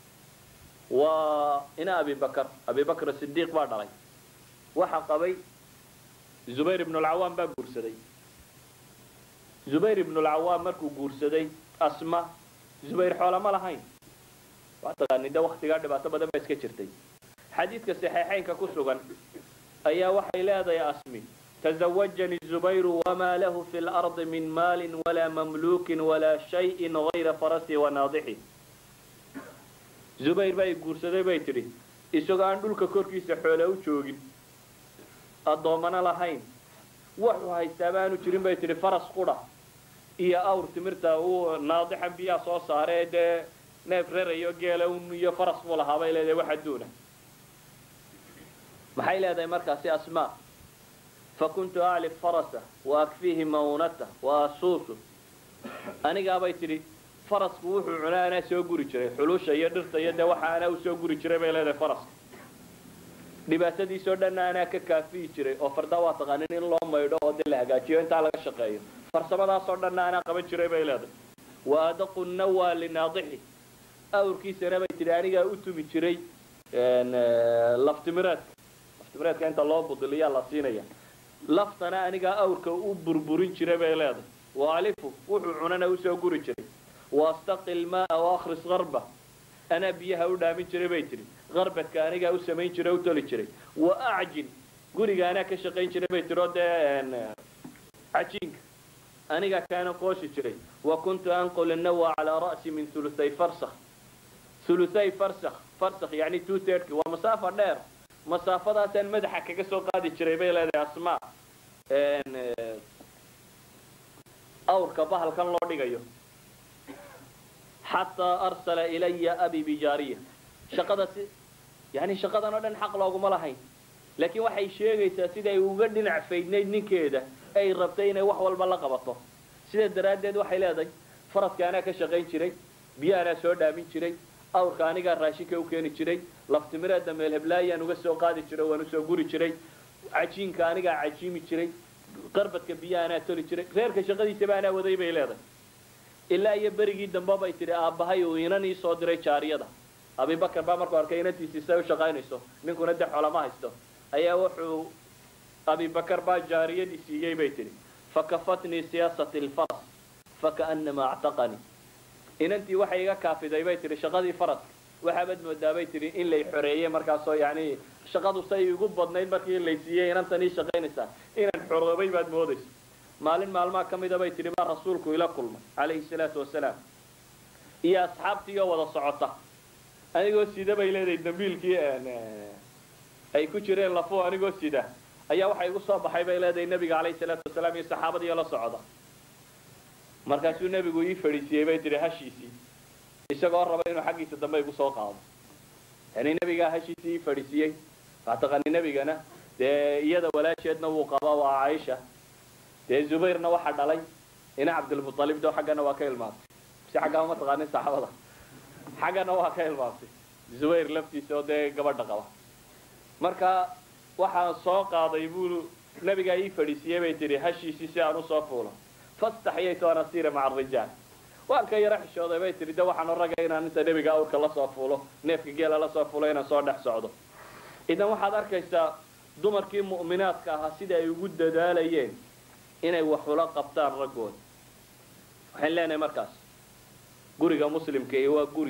waa ina abibakar abibakr sidiiq baa dhalay waxa qabay zubayr ibnu lcawaam baa guursaday zubayr ibnu lcawaam markuu guursaday asma zubayr xoola ma lahayn waa taqaani de waktigaa dhibaato badan baa iska jirtay xadiidka saxiixaynka ku sugan ayaa waxay leedahay asmi tazawajanii zubayru wamaa lahu fi lardi min maalin walaa mamluukin walaa shayin gayra farasi wanaadixi zubayr baa i guursaday bay tidhi isagoo aan dhulka korkiisa xoole u joogin addoommana lahayn waxuu haystaa baanu jirin bay tidhi faras qudha iyo awr timirta uu naadixan biyaa soo saaree dee neef rerayo geela un iyo faras buu lahaa bay leedahay wax adduuna maxay leedahay markaasi asmaa fakuntu aclif farasa wa akfiihi maunata wa asuusu anigaabay tidhi farasku wuxuu cunaa anaa soo guri jiray xulusha iyo dhirta iyo dee waxa anaa usoo guri jiray bay leedahay faraska dhibaatadiisoo dhanna anaa ka kaafiyi jiray oo fardaa waa taqaanin in loo maydho oo dee la hagaajiyo intaa laga shaqeeyo farsamadaasoo dhanna anaa qaban jiray bay leedahay wa adaqu nawa linaadixi awrkiisana bay tidhi anigaa u tumi jiray laftimireedka laftimireedka inta loo budiliyaa la siinaya laftana anigaa awrka u burburin jiray bay leedahay waalifu wuxuu cunana usoo guri jiray wastaqi lmaaa waakris garba anaa biyaha u dhaamin jiray bay tidhi garbadka anigaa u samayn jiray u toli jiray wa acjin guriga anaa ka shaqayn jiray bay tidhi oo dee cajiinka anigaa kaana qooshi jiray wa kuntu anqul nawa calaa ra'si min huluthay farsakh huluthay farsakh farsakh yani two thirty waa masaafa dheer masaafadaasaan madaxa kaga soo qaadi jiray bay leedahay asmaa awrka bahalkan loo dhigayo xataa arsala ilaya abi bijaariya shaqadasi yani shaqadan oo dhan xaq looguma lahayn laakiin waxay sheegaysaa siday uga dhinac faydnayd ninkeeda ay rabtay inay wax walba la qabato sidaa daraaddeed waxay leedahay faraska anaa ka shaqayn jiray biyo anaa soo dhaamin jiray awrka anigaa raashinka u keeni jiray laftimireedda meel heblaayaan uga soo qaadi jiray waan usoo guri jiray cajiinka anigaa cajiimi jiray qarbadka biyo anaa toli jiray reerka shaqadiisaba anaa waday bay leedahay ilaa iyo berigii dambe bay tidhi aabbahay uu inan ii soo diray jaariyada abibakar baa markuu arkay inantiisii say u shaqaynayso ninkuna de xolama haysto ayaa wuxuu abibakar baa jaariyadii siiyey bay tidhi fakafatnii siyaasati lfaras fakaanamaa actaqanii inantii waxay iga kaafiday bay tidhi shaqadii faraska waxaabaad moodaa bay tidhi in lay xoreeyey markaasoo yani shaqadu say igu badnayd markii lay siiyey inantan ii shaqaynaysaa inaan xoroobay baad moodaysa maalin maalmaa ka mida bay tidhi baa rasuulku ila kulmay calayhi salaatu wasalaam iyo asxaabtii oo wada socota anigoo sida bay leedahay dambiilkii ay ku jireen lafo anigoo sida ayaa waxa igu soo baxay bay leedahay nebiga calayhi salaatu wasalaam iyo saxaabadiiyo la socda markaasuu nebigu ii fadhiisiiyey bay tihi hashiisii isagoo raba inuu xaggiisa dambe igu soo qaado yani nebigaa hashiisii ii fadhiisiiyey waxaa taqaani nebigana dee iyada walaasheedna wuu qabaa waa caaisha dee zubayrna waxa dhalay ina cabdilmualib do xaggana waa ka ilmaantay si xaggaa uma taqaanin saxaabada xaggana waa ka ilmaantay zubayr laftiisa oo dee gabadha qaba marka waxaan soo qaaday buu nabigaa ii fadhiisiiyey bay tihi hashiisii si aan usoo fuulo fastaxyaytu an asiira maca arijaal waan ka yaro xishooday bay tihi de waxaan ragay inaan inta nebiga awrka lasoo fuulo neefka geela lasoo fuulo inaan soo dhex socdo idan waxaad arkaysaa dumarkii mu'minaadka ahaa sida ay ugu dadaalayeen inay waxula qabtaan raggooda waxaan leenahay markaas guriga muslimka iyo waa guri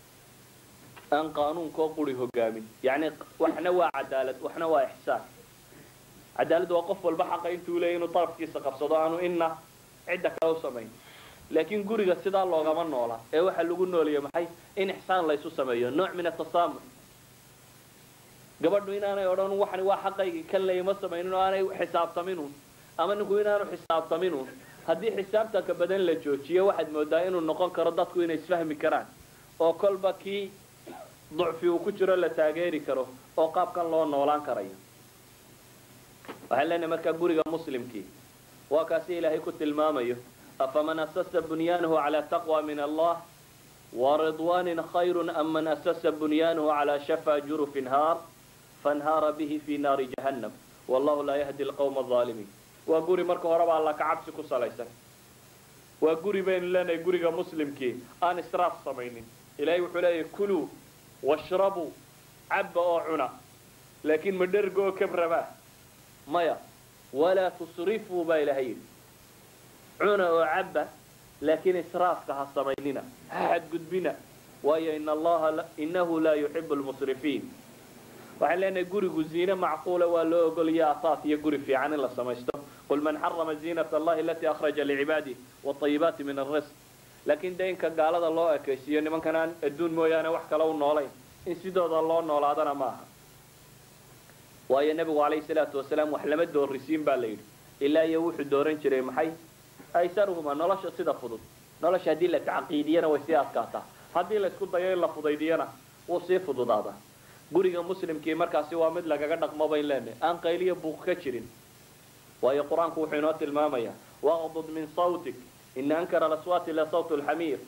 aan qaanuunkoo quri hogaamin yacni waxna waa cadaalad waxna waa ixsaan cadaalad waa qof walba xaqa intuu leeyay inuu darafkiisa qabsado aanu inna cidda kale u samayn laakiin guriga sidaa loogama noola ee waxaa lagu nooliya maxay in ixsaan laysu sameeyo nooc min atasaamux gabadhu inaanay odhan waxani waa xaqaygii kan layma samaynin oo aanay xisaabtaminun ama ninku inaanu xisaabtaminun haddii xisaabtanka badan la joojiyo waxaad moodaa inuu noqon karo dadku inay isfahmi karaan oo kolba kii ducfi uu ku jiro la taageeri karo oo qaabkan loo noolaan karayo waxaan leenahay markaa guriga muslimkii waa kaasi ilaahay ku tilmaamayo afaman asasa bunyaanahu calaa taqwa min allah waridwaanin khayrun am man asasa bunyaanahu calaa shafaa jurufin haar fanhaara bihi fi naari jahannam wallahu laa yahdi alqawma alaalimiin waa guri marka horeba alla ka cabsi ku salaysan waa guri baynu leenahay guriga muslimkii aan israaf samaynin ilahay wuxuu leeyahay kuluu washrabuu cabba oo cuna laakiin ma dherga oo kabraba maya walaa tusrifuu baa ilahay yidhi cuna oo cabba laakiin israafka ha samaynina ha xadgudbina waayo in allaha inahu laa yuxibu lmusrifiin waxaan leenahay gurigu ziine macquula waa loo ogolaya asaas iyo guri fiican in la samaysto qul man xarama ziinat allahi alatii akhraja licibaadih waayibaati min alrisq laakiin de inka gaalada loo ekaysiiyo nimankan aan adduun mooyaane wax kale u noolayn in sidooda loo noolaadana maaha waayo nebigu calayhi salaatu wasalaam wax lama doorisiin baa la yidhi ilaa iyo wuxuu dooran jiray maxay aysaruhuma nolosha sida fudud nolosha haddii la tacqiidiyana way sii adkaataa haddii la isku dayo in la fudaydiyana wuu sii fududaadaa guriga muslimkii markaasi waa mid lagaga dhaqmo bayn leenahay aan qayliya buuq ka jirin waayo qur-aanku wuxuu inoo tilmaamayaa waqdud min sawtik ina ankara alaswaati la sawt lxamiir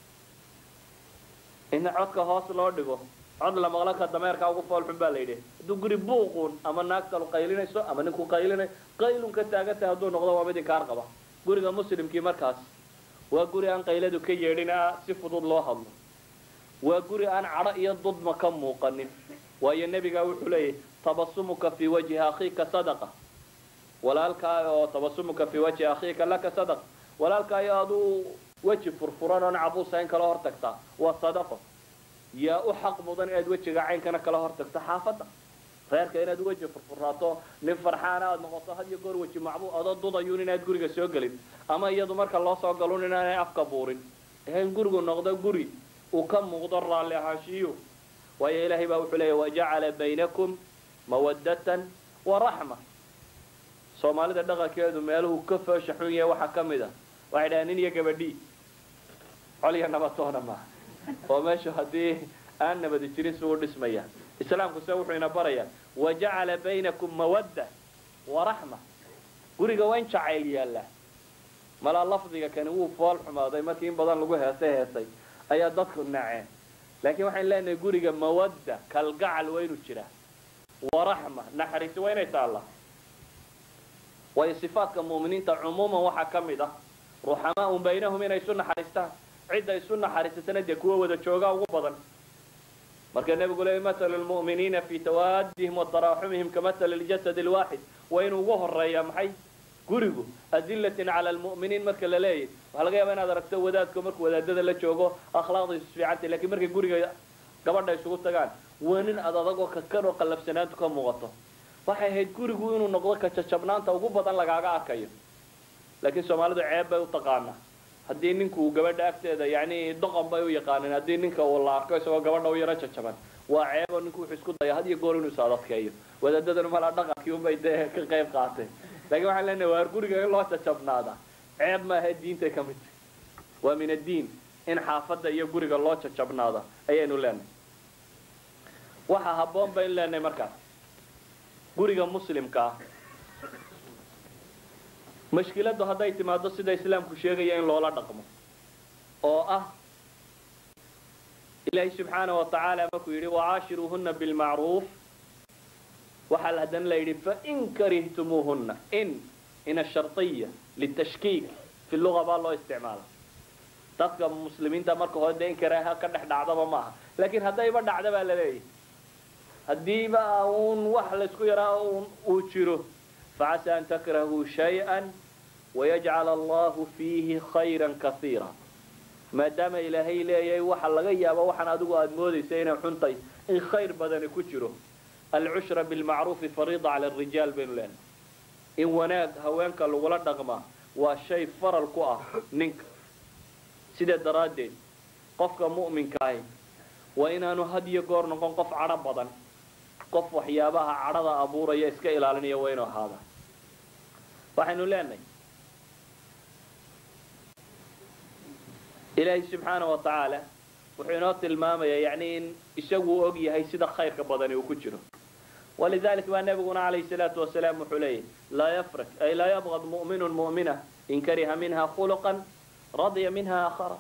in codka hoos loo dhigo cod la maqlo ka dameerka ugu foolxun baa la yidhi hadduu guri buuquun ama naagtalu qaylinayso ama ninku qaylinayo qaylun ka taagantahay hadduu noqdo waa mid inkaar qaba guriga muslimkii markaas waa guri aan qayladu ka yeedhin si fudud loo hadlo waa guri aan cadho iyo dudma ka muuqanin waayo nebigaa wuxuu leeyahy tabasumuka fii wajhi akhiika sadaqa walaalkaa oo tabasumuka fii wajhi akhiika laka sadaqa walaalkaayo aduu weji furfuran oon cabuusayn kala hortagtaa waa sadaqo yaa u xaq mudan inaad wejiga caynkana kala hortagto xaafadda reerka inaad weji furfuraato nin farxaana aad noqoto had iyo goor weji macbuu adoo dudayuun inaad guriga soo gelin ama iyadu marka loo soo galun inaanay afka buurin in gurigu noqdo guri uu ka muuqdo raalli ahaanshiyu waayo ilaahay baa wuxuu leeyahy wajacala baynakum mawaddatan wa raxma soomaalida dhaqankeedu meeluhu ka foosha xun yahay waxaa ka mid a waxay dhahaan nin iyo gabadhii col iyo nabatoona maaha oo meeshu haddii aan nabadi jirin si u dhismaya islaamku se wuxuu ina barayaa wajacala baynakum mawadda wa raxma guriga waa in jacayl yaallaa malaa lafdiga kani wuu fool xumaaday markii in badan lagu heesay heesay ayaa dadku naceen laakiin waxaan leenahay guriga mawadda kalgacal waa inuu jiraa wa raxma naxariisi waa inay taallaa waayo sifaadka mu'miniinta cumuuman waxaa ka mid ah ruxamaaun baynahum inay isu naxariistaan cidda isu naxariisatana dee kuwa wada joogaa ugu badan marka nebigu leeyay mathalu lmu'miniina fii tawaadihim wa taraaxumihim kamathali ljasad alwaaxid waa inuu ugu horeeyaa maxay gurigu adillatin cala almu'miniin marka la leeyahy waxaa laga yaaba inaad aragto wadaadko markuu wadaadada la joogo akhlaaqdiisu fiicantay lakiin markay guriga gabadha isugu tagaan waa nin ad adagoo kakan oo qallafsanaantu ka muuqato waxay ahayd gurigu inuu noqdo kajajabnaanta ugu badan lagaaga arkayo laakiin soomaalidu ceeb bay u taqaanaa haddii ninku gabadha agteeda yani doqon bay u yaqaaneen haddii ninka uu la arko isagoo gabadha u yaro jajaban waa ceebo ninku wuxuu isku daya had iyo goor inuu is adadkeeyo wadaadadanu malaa dhaqankii unbay dee ka qayb qaateen laakiin waxaan leenahay waar guriga in loo jajabnaada ceeb maaha diintay ka mid tahay waa min addiin in xaafadda iyo guriga loo jajabnaada ayaynu leenahay waxaa habboon baynu leenahay markaas guriga muslimka ah mashkiladdu hadday timaado sida islaamku sheegaya in loola dhaqmo oo ah ilaahay subxaana wa tacaala markuu yidhi wacaashiruuhuna bilmacruuf waxaa haddana la yidhi fain karihtumuuhuna in in asharطiya litashkiik fi luga baa loo isticmaala dadka muslimiinta marka hore dee in karaaha ka dhex dhacdaba maaha laakiin haddayba dhacda baa la leeyahy haddiiba uun wax laysku yaraa uu jiro facasa an takrahuu shayئa wayajcal allahu fiihi khayra kaiira maadaama ilaahay leeyahay waxa laga yaaba waxaan adigu aada moodaysa inay xuntay in khayr badani ku jiro alcushra bilmacruufi fariida cala arijaal baynu leenahay in wanaag haweenka lagula dhaqmaa waa shay faral ku ah ninka sidaa daraaddeed qofka mu'minka ahi waa inaanu had iyo goor noqon qof cadho badan qof waxyaabaha cadhada abuuraya iska ilaalinaya waa inuu ahaada waxaynu leenahay ilaahay subxaana wa tacaala wuxuu inoo tilmaamayaa yani in isagu og yahay sida khayrka badani uu ku jiro walidalik baa nabiguna calayhi salaatu wasalaam wuxuu leeyahy laa yafrak ay laa yabqad mu'minun mu'mina in kariha minha khuluqan radya minha aakhara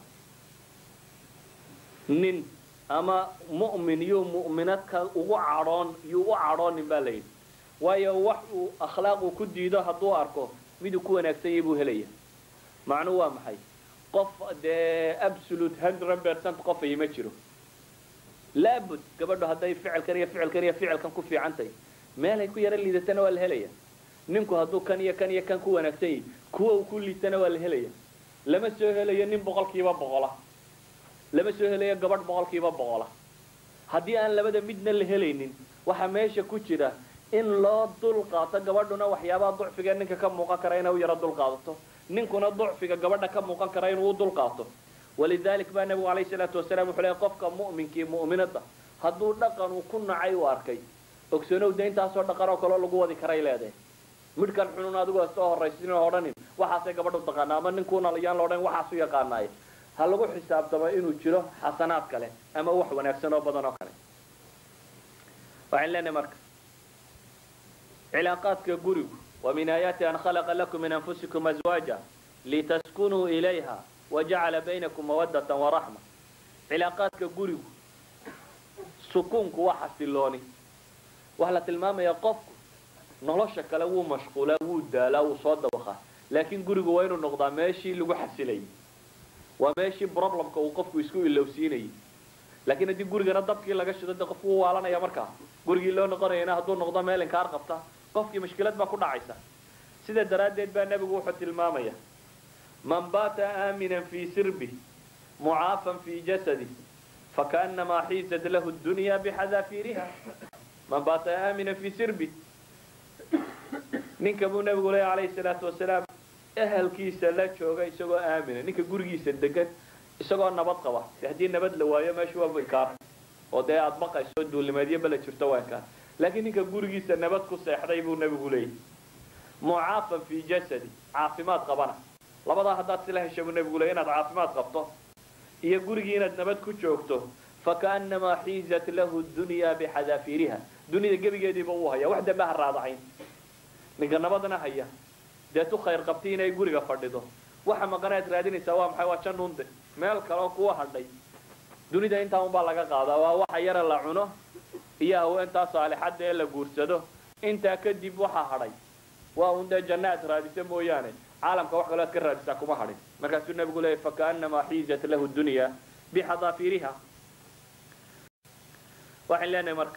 nin ama mu'min yuu mu'minadka ugu cadhoon yuu u cadhoonin baa layidhi waayo wax uu akhlaaq uu ku diido hadduu arko miduu ku wanaagsan yahay buu helaya macnuhu waa maxay qof dee absolute hundred percent qofay ma jiro laabud gabadhu hadday ficilkan iyo ficilkan iyo ficilkan ku fiican tahay meelay ku yaro liidatana waa la helaya ninku hadduu kan iyo kan iyo kan ku wanaagsan yahay kuwa uu ku liitana waa la helaya lama soo helayo nin boqolkiiba boqola lama soo helayo gabadh boqolkiiba boqola haddii aan labada midna la helaynin waxaa meesha ku jira in loo dul qaato gabadhuna waxyaabaha ducfiga ninka ka muuqan kara inay u yaro dul qaadato ninkuna ducfiga gabadha ka muuqan kara inuu u dul qaato walidalik baa nabigu alayhi salaatu wasalaam wuxuu leeyahy qofka mu'minkii mu'minada hadduu dhaqan uu ku nacay u arkay ogsoonow de intaasoo dhaqan oo kaleo lagu wadi karay leedahay midhkan xunun adigoo soo horraysin oo odhanin waxaasay gabadhu taqaana ama ninkuuna yaan la odhan waxaasu yaqaanaaye ha lagu xisaabtamo inuu jiro xasanaad kale ama wax wanaagsan oo badan oo kale waxaan leenahay marka cilaaqaadka gurigu wa min aayaati an khalaqa lakum min anfusikum azwaaja litaskunuu ilayha wajacala baynakum mawadatan waraxma cilaaqaadka gurigu sukuunku waa xasilooni waxaa la tilmaamayaa qofku nolosha kale wuu mashquulaa wuu daalaa wuu soo dawaqaa laakiin gurigu waa inuu noqdaa meeshii lagu xasilayay waa meeshii problemka uu qofku isku ilowsiinayay laakiin haddii gurigana dabkii laga shido de qofku wuu waalanaya markaa gurigii loo noqonayana hadduu noqdo meel inkaar qabta qofkii mashkilad baa ku dhacaysa sida daraaddeed baa nebigu wuxuu tilmaamaya man baata aaminan fii sirbi mucaafan fii jasadi fakaanamaa xiizat lahu dunya bixadaafiiriha man baata aaminan fii sirbi ninka buu nebigu leeya calayhi salaatu wasalaam ehelkiisa la jooga isagoo aamina ninka gurigiisa degan isagoo nabad qaba de haddii nabad la waayo meesha waa inkaar oo dee aada baqayso duulimeedyo bala jirto waa inkaar laakiin ninka gurigiisa nabad ku seexday buu nebigu leeyahy mucaafan fii jasadi caafimaad qabana labadaa haddaad sila hesha buu nebigu leey inaad caafimaad qabto iyo gurigii inaad nabad ku joogto fakaanamaa xiizat lahu dunya bixadaafiiriha dunida gebigeediiba uu haya wax dambe ha raadacayn ninka nabadna haya deetu khayr qabti inay guriga fadhido waxa maqanaad raadinaysaa waa maxay waa janunde meel kaleo kuwa hadhay dunida intaa unbaa laga qaadaa waa waxa yara la cuno iyo haweentaa saalixadda ee la guursado intaa kadib waxaa hadhay waa un dee janna aad raadisa mooyaane caalamka wax kaloo aad ka raadisaa kuma hadhin markaasuu nabigu leeyay fakaanamaa xiizat lahu dunya bixadaafiiriha waxaan leenahay marka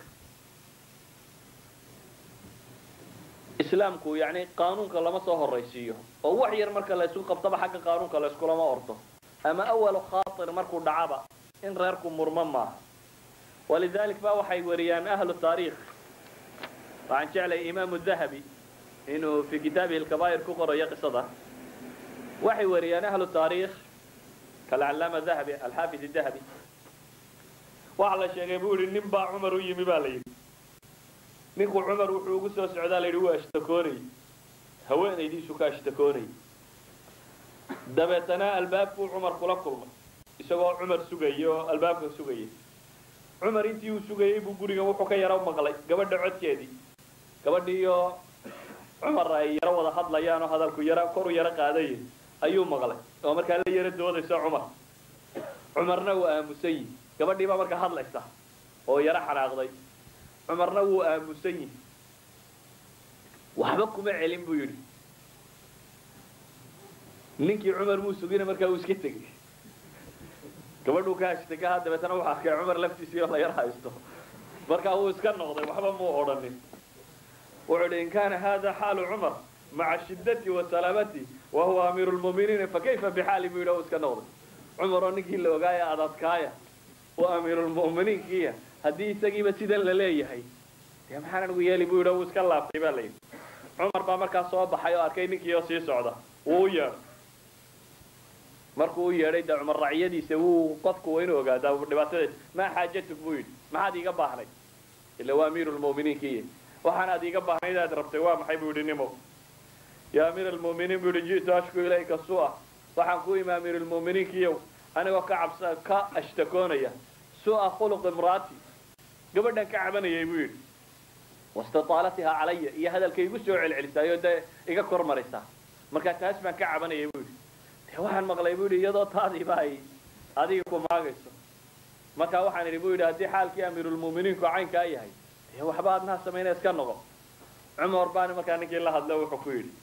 islaamku yani qaanuunka lama soo horaysiiyo oo wax yar marka la isku qabtaba xagga qaanuunka la iskulama ordo ama awalu khaatir markuu dhacaba in reerku murmo maaha walidalik ba waxay wariyaan ahlu taariikh waxaan jeclay imaamu dahabi inuu fi kitaabihi lkabaa'ir ku qorayo qisada waxay wariyaan ahlu taariikh kalcalaama dahabi alxaafid dahabi waxa la sheegay buu yihi nin baa cumar u yimi baa la yidhi ninku cumar wuxuu ugu soo socdaa la yidhi waa ashtakoonay haweenaydiisu ka ashtakoonay dabeetana albaabkuu cumar kula kulmay isagoo cumar sugaya oo albaabka sugaya cumar intii uu sugayey buu gurigan wuxuu ka yaro maqlay gabadha codkeedii gabadhiioo cumar ay yaro wada hadlayaan oo hadalku yaro koru yaro qaadaya ayuu maqlay oo markaa la yaro doodaysa cumar cumarna wuu aamusan yihi gabadhii baa markaa hadlaysa oo yaro xanaaqday cumarna wuu aamusan yihi waxba kuma celin buu yidhi ninkii cumar muu sugina markaa uu iska tegay gabadhuu ka hashtay ka dabeetana wuxuu arkay cumar laftiisii oo la yar haysto markaa wuu iska noqday waxba muu odhanin wuxuu idhi in kana hada xaalu cumar maca shiddati wa salaamati wa huwa amiiru lmu'miniina fakayfa bixaali buu yidhi oo iska noqday cumar oo ninkii la ogaaya adadkaaya oo amiirulmu'miniinkiiya haddii isagiiba sidan la leeyahay dee maxaan anigu yeeli buu yidhi oo wuu iska laabtay baa la yidhi cumar baa markaa soo baxay oo arkay ninkii oo sii socda wuu u yeedhay markuu u yeedhay dee cumar racyadiisa wuu qofku waa inuu ogaadaa dhibaatadeed maa xaajatuk buu yidhi maxaad iiga baahnay ila waa amiiru lmu'miniinkiiya waxaanaad iiga baahnayd aad rabtay waa maxay buu yidhi nimo yaa amiir almu'miniin buu yidhi ji'tu ashku ilayka su'a waxaan ku imi amiir almu'miniinkiiyow anigoo ka cabsa ka ashtakoonaya su'a khuluq imraati gabadhan ka cabanayay buu yidhi wastitaalatihaa calaya iyo hadalkay igu soo celcelisaayo dee iga kor maraysaa markaa taas baan ka cabanayay buu yidhi dee waxaan maqlay buu yidhi iyadoo taadiiba ay adiga ku maagayso markaa waxaan idhi buu yidhi haddii xaalkii amiirulmu'miniinku caynkaa yahay dee waxba adnaha samayna iska noqo cumar baani markaa ninkii la hadlo wuxuu ku yidhi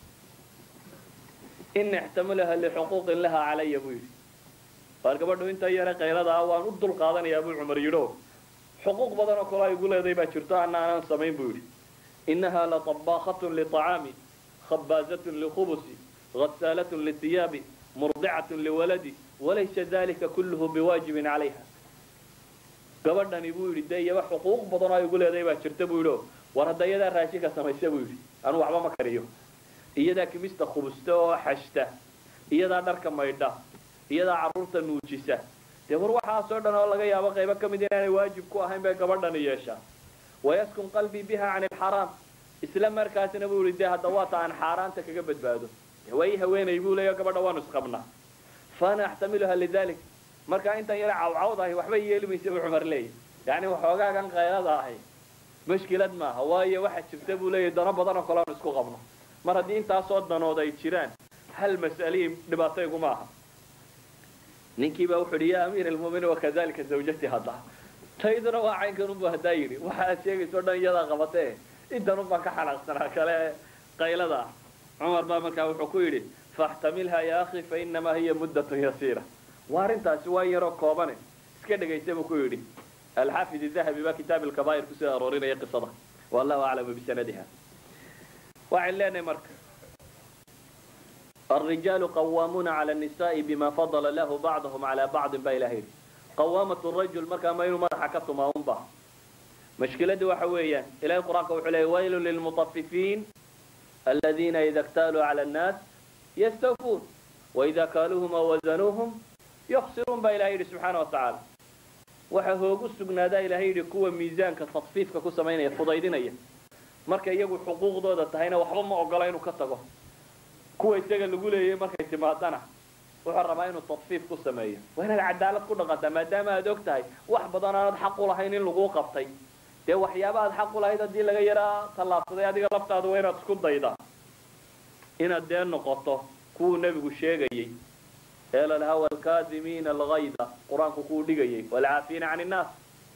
ina ixtamilaha lixuquuqin laha calaya buu yidhi waar gabadhu inta yare qaylada ah waan u dul qaadanayaa buu cumar yidho xuquuq badan oo kale ay igu leeday baa jirto ana aanan samayn buu yidhi inaha laطabakhatun liطacaami khabaazatun likhubusi غسالة للثياب مرضعة لولدي وليس ذلك كله بواجب عليها gabadhani buu yidhi dee iyaba xuquuq badan oo ay igu leedahay baa jirta buu yidhi war hadda iyadaa raashinka samaysa buu yidhi anu waxba ma kariyo iyadaa kimista khubusta oo xashta iyadaa dharka maydha iyadaa carruurta nuujisa dee war waxaasoo dhan oo laga yaabo qaybo ka mid inaanay waajib ku ahayn bay gabadhani yeeshaa wayaskun qalbii biha can ilxaraam isla markaasina buu yidhi dee hadda waata aan xaaraanta kaga badbaado way haweenay buu leeya gabadha waanu isqabnaa faana axtamiluha lidalik markaa intan yara cawcawd ahi waxba yeeli maysa buu cumar leeyahy yani waxoogaagan qaylada ahi mashkilad maaha waayo waxa jirta buu leeyahy dano badan oo kale aanu isku qabno mar haddii intaasoo danood ay jiraan hal mas'alihii dhibaato iguma aha ninkii baa wuxu yidhi ya amiir almu'miniin wakadalika zawjati hadda tayduna waa caynkan unbu haddaa yidhi waxa aad sheegayso dhan iyadaa qabatee intan un baan ka xanaaqsanaa kale qaylada ah cumar baa markaa wuxuu ku yidhi faxtamilha ya akhi fainamaa hiya muddatun yasiira waa arrintaasi waa yaroo koobane iska dhegaysa buu ku yidhi alxaafid dahabi baa kitaab alkabaa'ir kusoo aroorinaya qisada wallahu aclamu bisanadiha waxaan leenahay marka الرجال قوامون على النساء بما فضل له بعضهم على بعض با إلهي قوامة الرجل مركا ما ينو مرحا كتما أنبا مشكلة وحويا إلهي القرآن وحلي ويل للمطففين الذين إذا اكتالوا على الناس يستوفون وإذا كالوهم أو وزنوهم يخسرون با إلهي سبحانه وتعالى waxa hoogu sugnaadaa ilaahay yidhi kuwa miisaanka tadfiifka ku samaynaya fudaydinaya marka iyagu xuquuqdooda tahayna waxba ma ogola inuu ka tago kuwa isaga lagu leeyay markay timaadana wuxuu rabaa inuu tadfiif ku sameeyo waa inaad cadaalad ku dhaqantaa maadaama aad og tahay wax badan aanad xaq u lahayn in laguu qabtay dee waxyaaba aad xaq u lahayd haddii laga yaraa tallaabsaday adiga laftaada waa inaad isku daydaa inaad dee noqoto kuwuu nebigu sheegayey ee lalahaa waalkaadimiina algayda qur-aanku kuu dhigayay waalcaafiina can innaas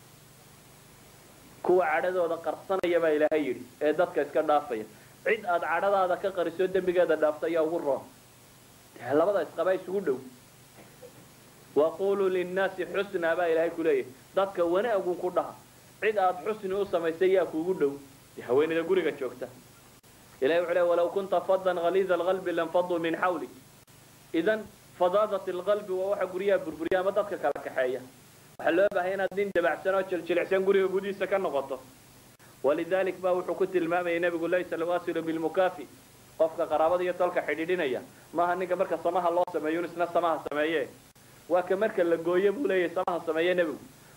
kuwa cadhadooda qarsanaya baa ilaahay yidhi ee dadka iska dhaafaya cid aad cadhadaada ka qariso dembigeeda dhaafta ayaa ugu roon dee labada isqaba isugu dhow waquluu linnaasi xusnaa baa ilaahay ku leeyahay dadka wanaagun ku dhaha cid aad xusni u samaysay yaa kuugu dhow dee haweenayda guriga joogta ilahay wuxuu leey walaw kunta fadan haliida alqalbi lanfaduu min xawlik idan fadaadat alqalbi waa waxa guryaha burburiya ama dadka kala kaxeeya waxaa loo baahaya inaad nin dabacsan oo jiljilicsan guriga gudihiisa ka noqoto walidalik ba wuxuu ku tilmaamayay nabigu laysa alwasilu bilmukaafi qofka qaraabada iyo tolka xidhiidhinaya maaha ninka marka samaha loo sameeyo isna samaha sameeye waa ka marka la gooye buu leeyahay samaha sameeye nebigu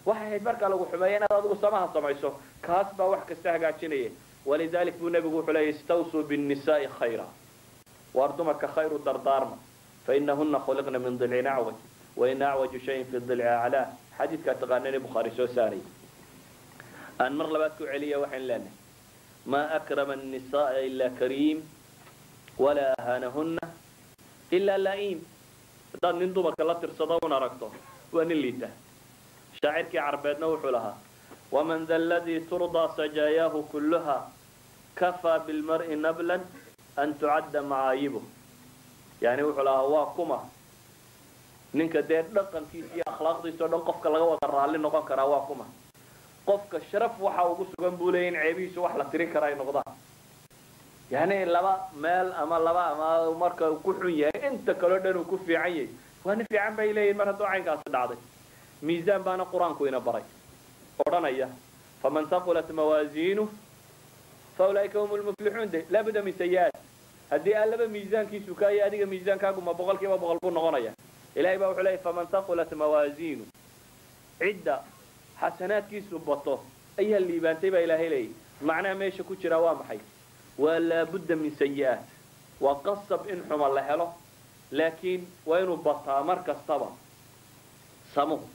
waxay ahayd markaa lagu xumeeya inaad adigu samaha samayso kaas baa wax kasta hagaajinaya walidalik buu nebigu wuxuu leeyay istawsuu binnisaai khayra waar dumarka khayru dardaarma fainahuna khuliqna min dilcin acwaj waina acwaju shayin fi dilci aclaa xadiidkaa taqaanani bukhaari soo saaray aan mar labaad ku celiya waxayn leenahay maa akrama annisaaa ilaa kariim walaa ahanahunna ilaa laa'iim haddaad nin dumarka la tirsado un aragto waa nin liita shaacirkii carbeedna wuxuu lahaa waman da ladii turdaa sajaayaahu kulluha kafaa bilmar'i nablan an tucadda macaayibuh yani wuxuu lahaa waa kuma ninka dee dhaqankiisa iyo akhlaaqdiisa o dhan qofka laga wada raalli noqon karaa waa kuma qofka sharaf waxa ugu sugan buu leeya in ceebihiisu wax la tirin kara ay noqdaan yani laba meel ama laba ama marka ku xun yahay inta kaleo dhan uu ku fiican yahay waa nin fiican bay leeyihin mar hadduu caynkaasi dhacday miisaan baana qur-aanku ina baray odhanaya faman haqulat mawaasiinu fa ulaa'ika hum lmuflixuun de laabudda min sayi-aat haddii allaba miisaankiisu kaayo adiga miisaankaagu ma boqol kiiba boqol buu noqonaya ilahay baa wuxuu leeyay faman haqulat mawaasiinu cidda xasanaadkiisu bato ayaa liibaantay baa ilaahay leeyay macnaha meesha ku jira waa maxay waa laabudda min sayi-aat waa qasab in xuma la helo laakiin waa inuu bataa mar kastaba samuhu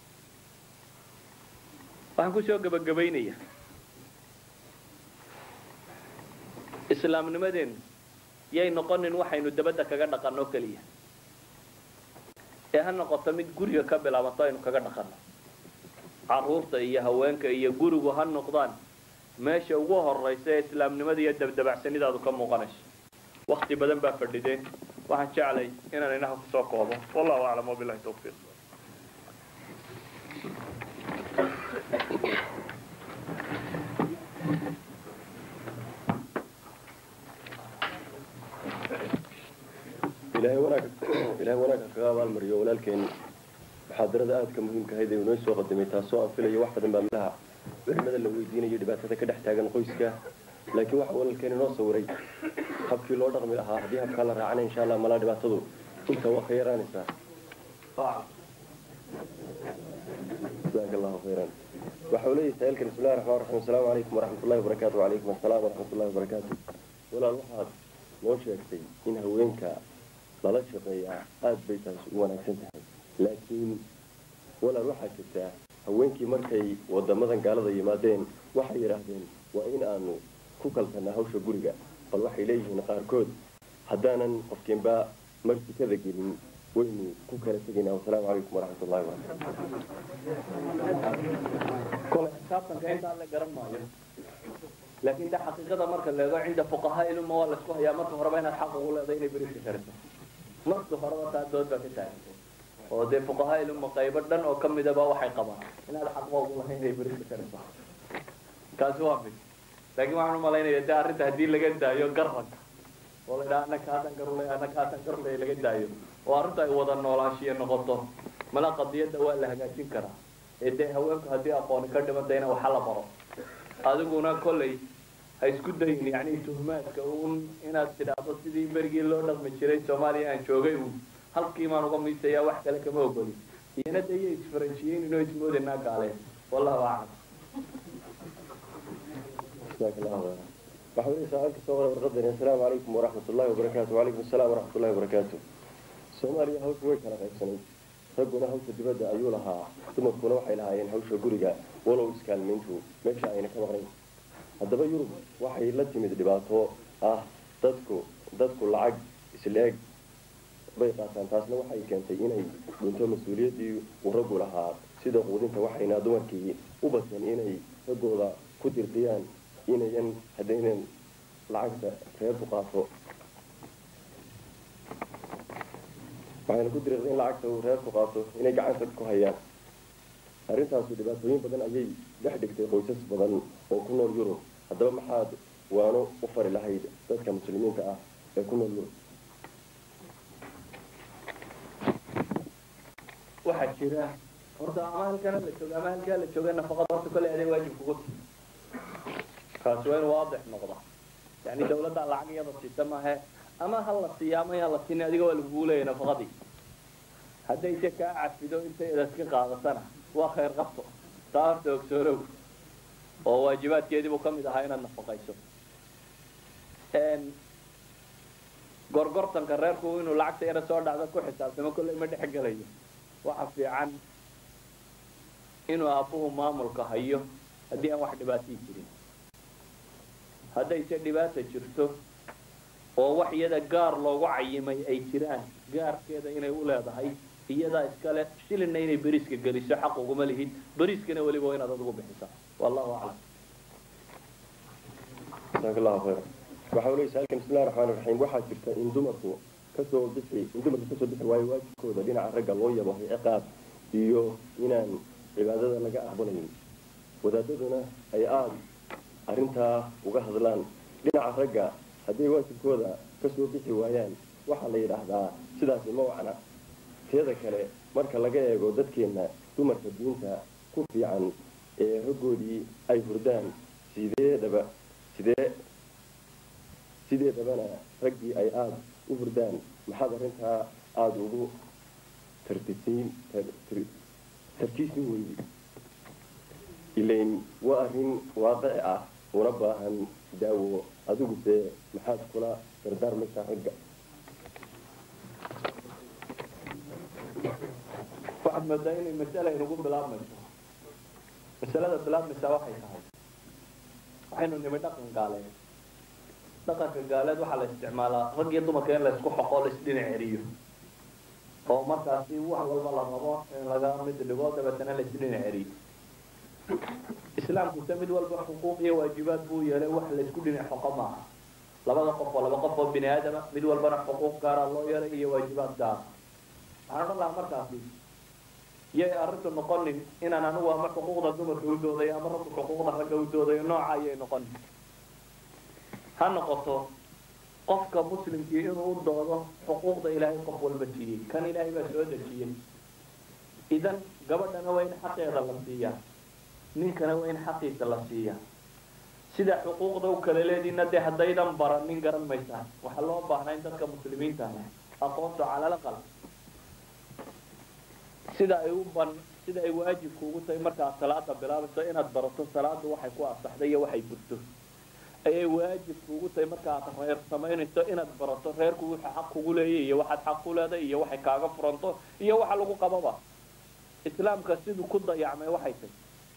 waxaan kusoo gebagabaynaya islaamnimadeennu yay noqonin waxaynu dabadda kaga dhaqanno keliya ee ha noqoto mid guriga ka bilaabanto aynu kaga dhaqanno caruurta iyo haweenka iyo gurigu ha noqdaan meesha ugu horaysa ee islaamnimada iyo dabdabacsanidaadu ka muuqanayso wakti badan baa fadhideen waxaan jeclay inaan inaha kusoo koobo wallahu aclam wabilahi tawfiiq ilaahay wanaag ilaahay wanaagka kaga abaalmariyo walaalkeen muxaadarada aadka muhiimka ahayd ee inoo soo qadimay taasoo aan filayo wax badan baa malaha culimada la weydiinayo dhibaatada ka dhex taagan qoyska laakiin waxa walaalkeen inoo sawiray habkii loo dhaqmi lahaa haddii habkaa la raacana insha allah malaa dhibaatadu inta waa ka yaraanaysaa jazaaka allahu khayran waxa uu leeyahay saailkan bismillahi raxmaan raxiim asalaamu calaykum waraxmatullahi wabarakaatu wacalaykum assalaam waraxmatullahi wabarakaatu walaal waxaad noo sheegtay in haweenka lala shaqeeyaa aada bay taas u wanaagsan tahay laakiin walaal waxaa jirtaa haweenkii markay wadamadan gaalada yimaadeen waxay yidhaahdeen waa in aanu ku kaltanaa hawsha guriga bal waxay leeyihiin qaarkood haddaanan qofkiinba martikada gelin waynu ku kala tegaynaa wasalaamu calaykum waraxmatullahi kole xisaabtanka intaa la garan maayo laakiin de xaqiiqada marka la eego cinda fuqahaa iluma waa laisku hayaa marka horeba inaad xaq ugu leedahay inay beriska kariso marka horeba taa dood baa ka taagantay oo dee fuqahaa iluma qaybo dhan oo kamidaba waxay qabaan inaad xaqba ugu lahayn inay beriska kariso kaasi waa mid laakiin waxaan umalaynaya dee arrinta haddii laga daayo garanka oo la idhaha anaka haatan garule anaka haatan garule laga daayo oo arrinta ay wada noolaashiya noqoto mala qadiyadda waa la hagaajin karaa ee dee haweenku haddii aqooni ka dhimantayna waxa la baro adiguna kollay ha isku dayin yani tuhmaadka un inaad tidhaahdo sidii berigii loo dhaqmi jiray soomaaliya aan joogay un halkiimaan uga miisayaa wax kale kama ogolin iyana de iyo isfaranjiyeyn inoo ismoodaynaa gaaleen wallahu aclam jazaaka allahu khayran waxa uu leeyahay saailka soo qoray warqadani assalaamu calaykum waraxmatullahi wabarakaatu wacalaykum assalaam waraxmatullahi wabarakaatu soomaaliya hawsha way kala qaybsanayd ragguna hawsha dibadda ayuu lahaa dumarkuna waxay lahaayeen hawsha guriga walow iskaalmayntu meesha ayna ka maqnayn haddaba yurub waxay la timid dhibaato ah dadku dadku lacag isleeg bay qaataan taasna waxay keentay inay dhunto mas-uuliyaddii uu raggu lahaa sida quudinta waxayna dumarkii u bateen inay raggooda ku dirqiyaan inayan haddaynan lacagta reerku qaato waxayna ku diriiqday in lacagta uu reerku qaato inay gacanta ku hayaan arrintaasu dhibaatooyin badan ayay dhex dhigtay qoysas badan oo ku nool yurub haddaba maxaad waano u fari lahayd dadka muslimiinta ah ee ku nool yurub waxaa jira horta ama halkana la jooga ama halkaa la jooga nafaqada horta kolley aday waajib kugu ti kaasi waa inuu waadix noqda yani dawladda lacag iyada siisa maahe ama ha la siiya ama yaan la siinin adiga waa lagugu leeyahy nafaqadii hadday se kaa cafido intay edaska qaadatana waa khayr qabto taa horta ogsoonow oo waajibaadkeedii buu ka mid ahaa inaad nafaqayso gorgortanka reerku inuu lacagta yara soo dhacdo ku xisaabtamo kolley ma dhex gelayo waxa fiican inuu aabbuhu maamulka hayo haddii aan wax dhibaatii jirin haddayse dhibaata jirto oo wax iyada gaar loogu cayimay ay jiraan gaarkeeda inay u leedahay iyadaa iskale shilinna inay beriiska geliso xaq uguma lihid beriiskana weliba waa inaad adigu bixisaa wallahu aclam jazaaka allahu khayra waxa uleysa halkan bismillahi raxmaani raxiim waxaa jirta in dumarku kasoo bixi in dumarku kasoo bixi waayo waajibkooda dhinaca ragga loo yabo ciqaab iyo inaan cibaadada laga aqbalayn wadaadaduna ay aada arrintaa uga hadlaan dhinaca ragga hadday waajibkooda kasoo bixi waayaan waxaa la yidhaahdaa sidaasi ma wacna teeda kale marka laga eego dadkeenna dumarka diinta ku fiican ee raggoodii ay hurdaan sideedaba sidee sideedabana raggii ay aada u hurdaan maxaad arrintaa aada ugu tartisiin tarkiisin weydi ilayn waa arrin waaqici ah una baahan daawo adiguse maxaad kula dardaarmaysaa ragga waxaad moodaa inay masala inugu bilaabmayso masalada bilaabmaysaa waxay tahay waxaynu nimi dhaqan gaaleed dhaqanka gaaleed waxaa la isticmaalaa rag iyo dumarka in laysku xoqo laisdhinac celiyo oo markaasi wax walba la rabo in laga mid dhigo dabeetana laisdhinac celiyo islaamkuse mid walba xuquuq iyo waajibaad buu yeelay wax laysku dhinac xoqo maaha labada qof oo laba qof oo bini aadama mid walbana xuquuq gaara loo yeelay iyo waajibaad gaara waxaan odhan lahaa markaasi yay arrintu noqonin inaan anigu ama xuquuqda dumarka u doodayo ama raggu xuquuqda ragga u doodayo nooca ayay noqonin ha noqoto qofka muslimkii inuu u doodo xuquuqda ilaahay qof walba siiyey kan ilaahay baa soo dejiyey idan gabadhana waa in xaqeeda la siiyaa ninkana waa in xaqiisa la siiyaa sida xuquuqda u kala leediina dee haddaydan baranin garan maysaan waxaa loo baahnaa in dadka muslimiinta ah aqoonto calal aqal sida ay u ban sida ay waajibku ugu tahay markaad salaada bilaabayso inaad barato salaadu waxay ku asaxday iyo waxay burto ayay waajibku ugu tahay markaaad reer samaynayso inaad barato reerku wuxuu xaq kugu leeyahy iyo waxaad xaq ku leedahay iyo waxay kaaga furanto iyo waxa lagu qababa islaamka siduu ku dayacmay waxay tahy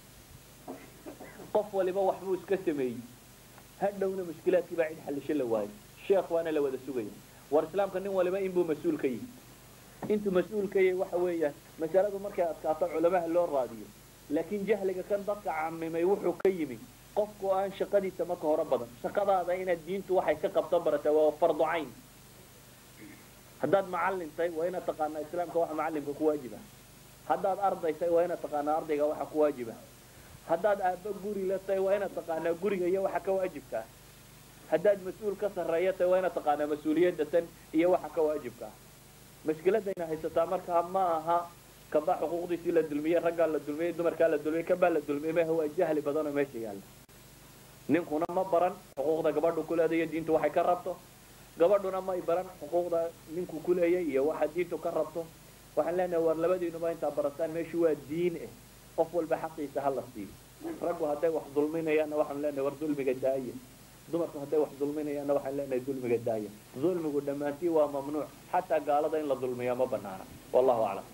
qof waliba waxbuu iska sameeyey hadhowna mushkilaadkii baa cid xallisho la waayay sheekh waana la wada sugaya war islaamka nin waliba inbuu mas-uul ka yihi intuu mas-uul ka yahay waxa weeyaan masaladu markay adkaato culamaha loo raadiyo laakiin jahliga kan dadka camimay wuxuu ka yimi qofku aan shaqadiisa marka hore badan shaqadaada inaad diintu waxay ka qabto barataa waa fardu cayn haddaad macallin tahay waa inaad taqaanaa islaamka waxa macallimka ku waajiba haddaad arday tahay waa inaad taqaanaa ardayga waxa ku waajiba haddaad aabba guri la tahay waa inaad taqaanaa guriga iyo waxa ka waajibka ah haddaad mas-uul ka sarreeya tahay waa inaad taqaanaa mas-uuliyadda tan iyo waxa ka waajibka ah mashkiladayna haysataa markaa ma aha kabaa xuquuqdiisii la dulmiyey raggaa la dulmiyey dumarkaa la dulmiyey kabaa la dulmiyey maha waa jahli badan oo meesha yaalla ninkuna ma baran xuquuqda gabadhu ku leedayo diintu waxay ka rabto gabadhuna may baran xuquuqda ninku ku leeyay iyo waxa diintu ka rabto waxaan leenahay war labadiinuba intaa barataan meeshu waa diin eh qof walba xaqiisa ha la siiyo raggu hadday wax dulminayaanna waxaan leenahay war dulmiga daaya dumarku hadday wax dulminayaanna waxaan leenahay dulmiga daaya dulmigu dhammaantii waa mamnuuc xataa gaalada in la dulmiya ma banaana wallahu aclam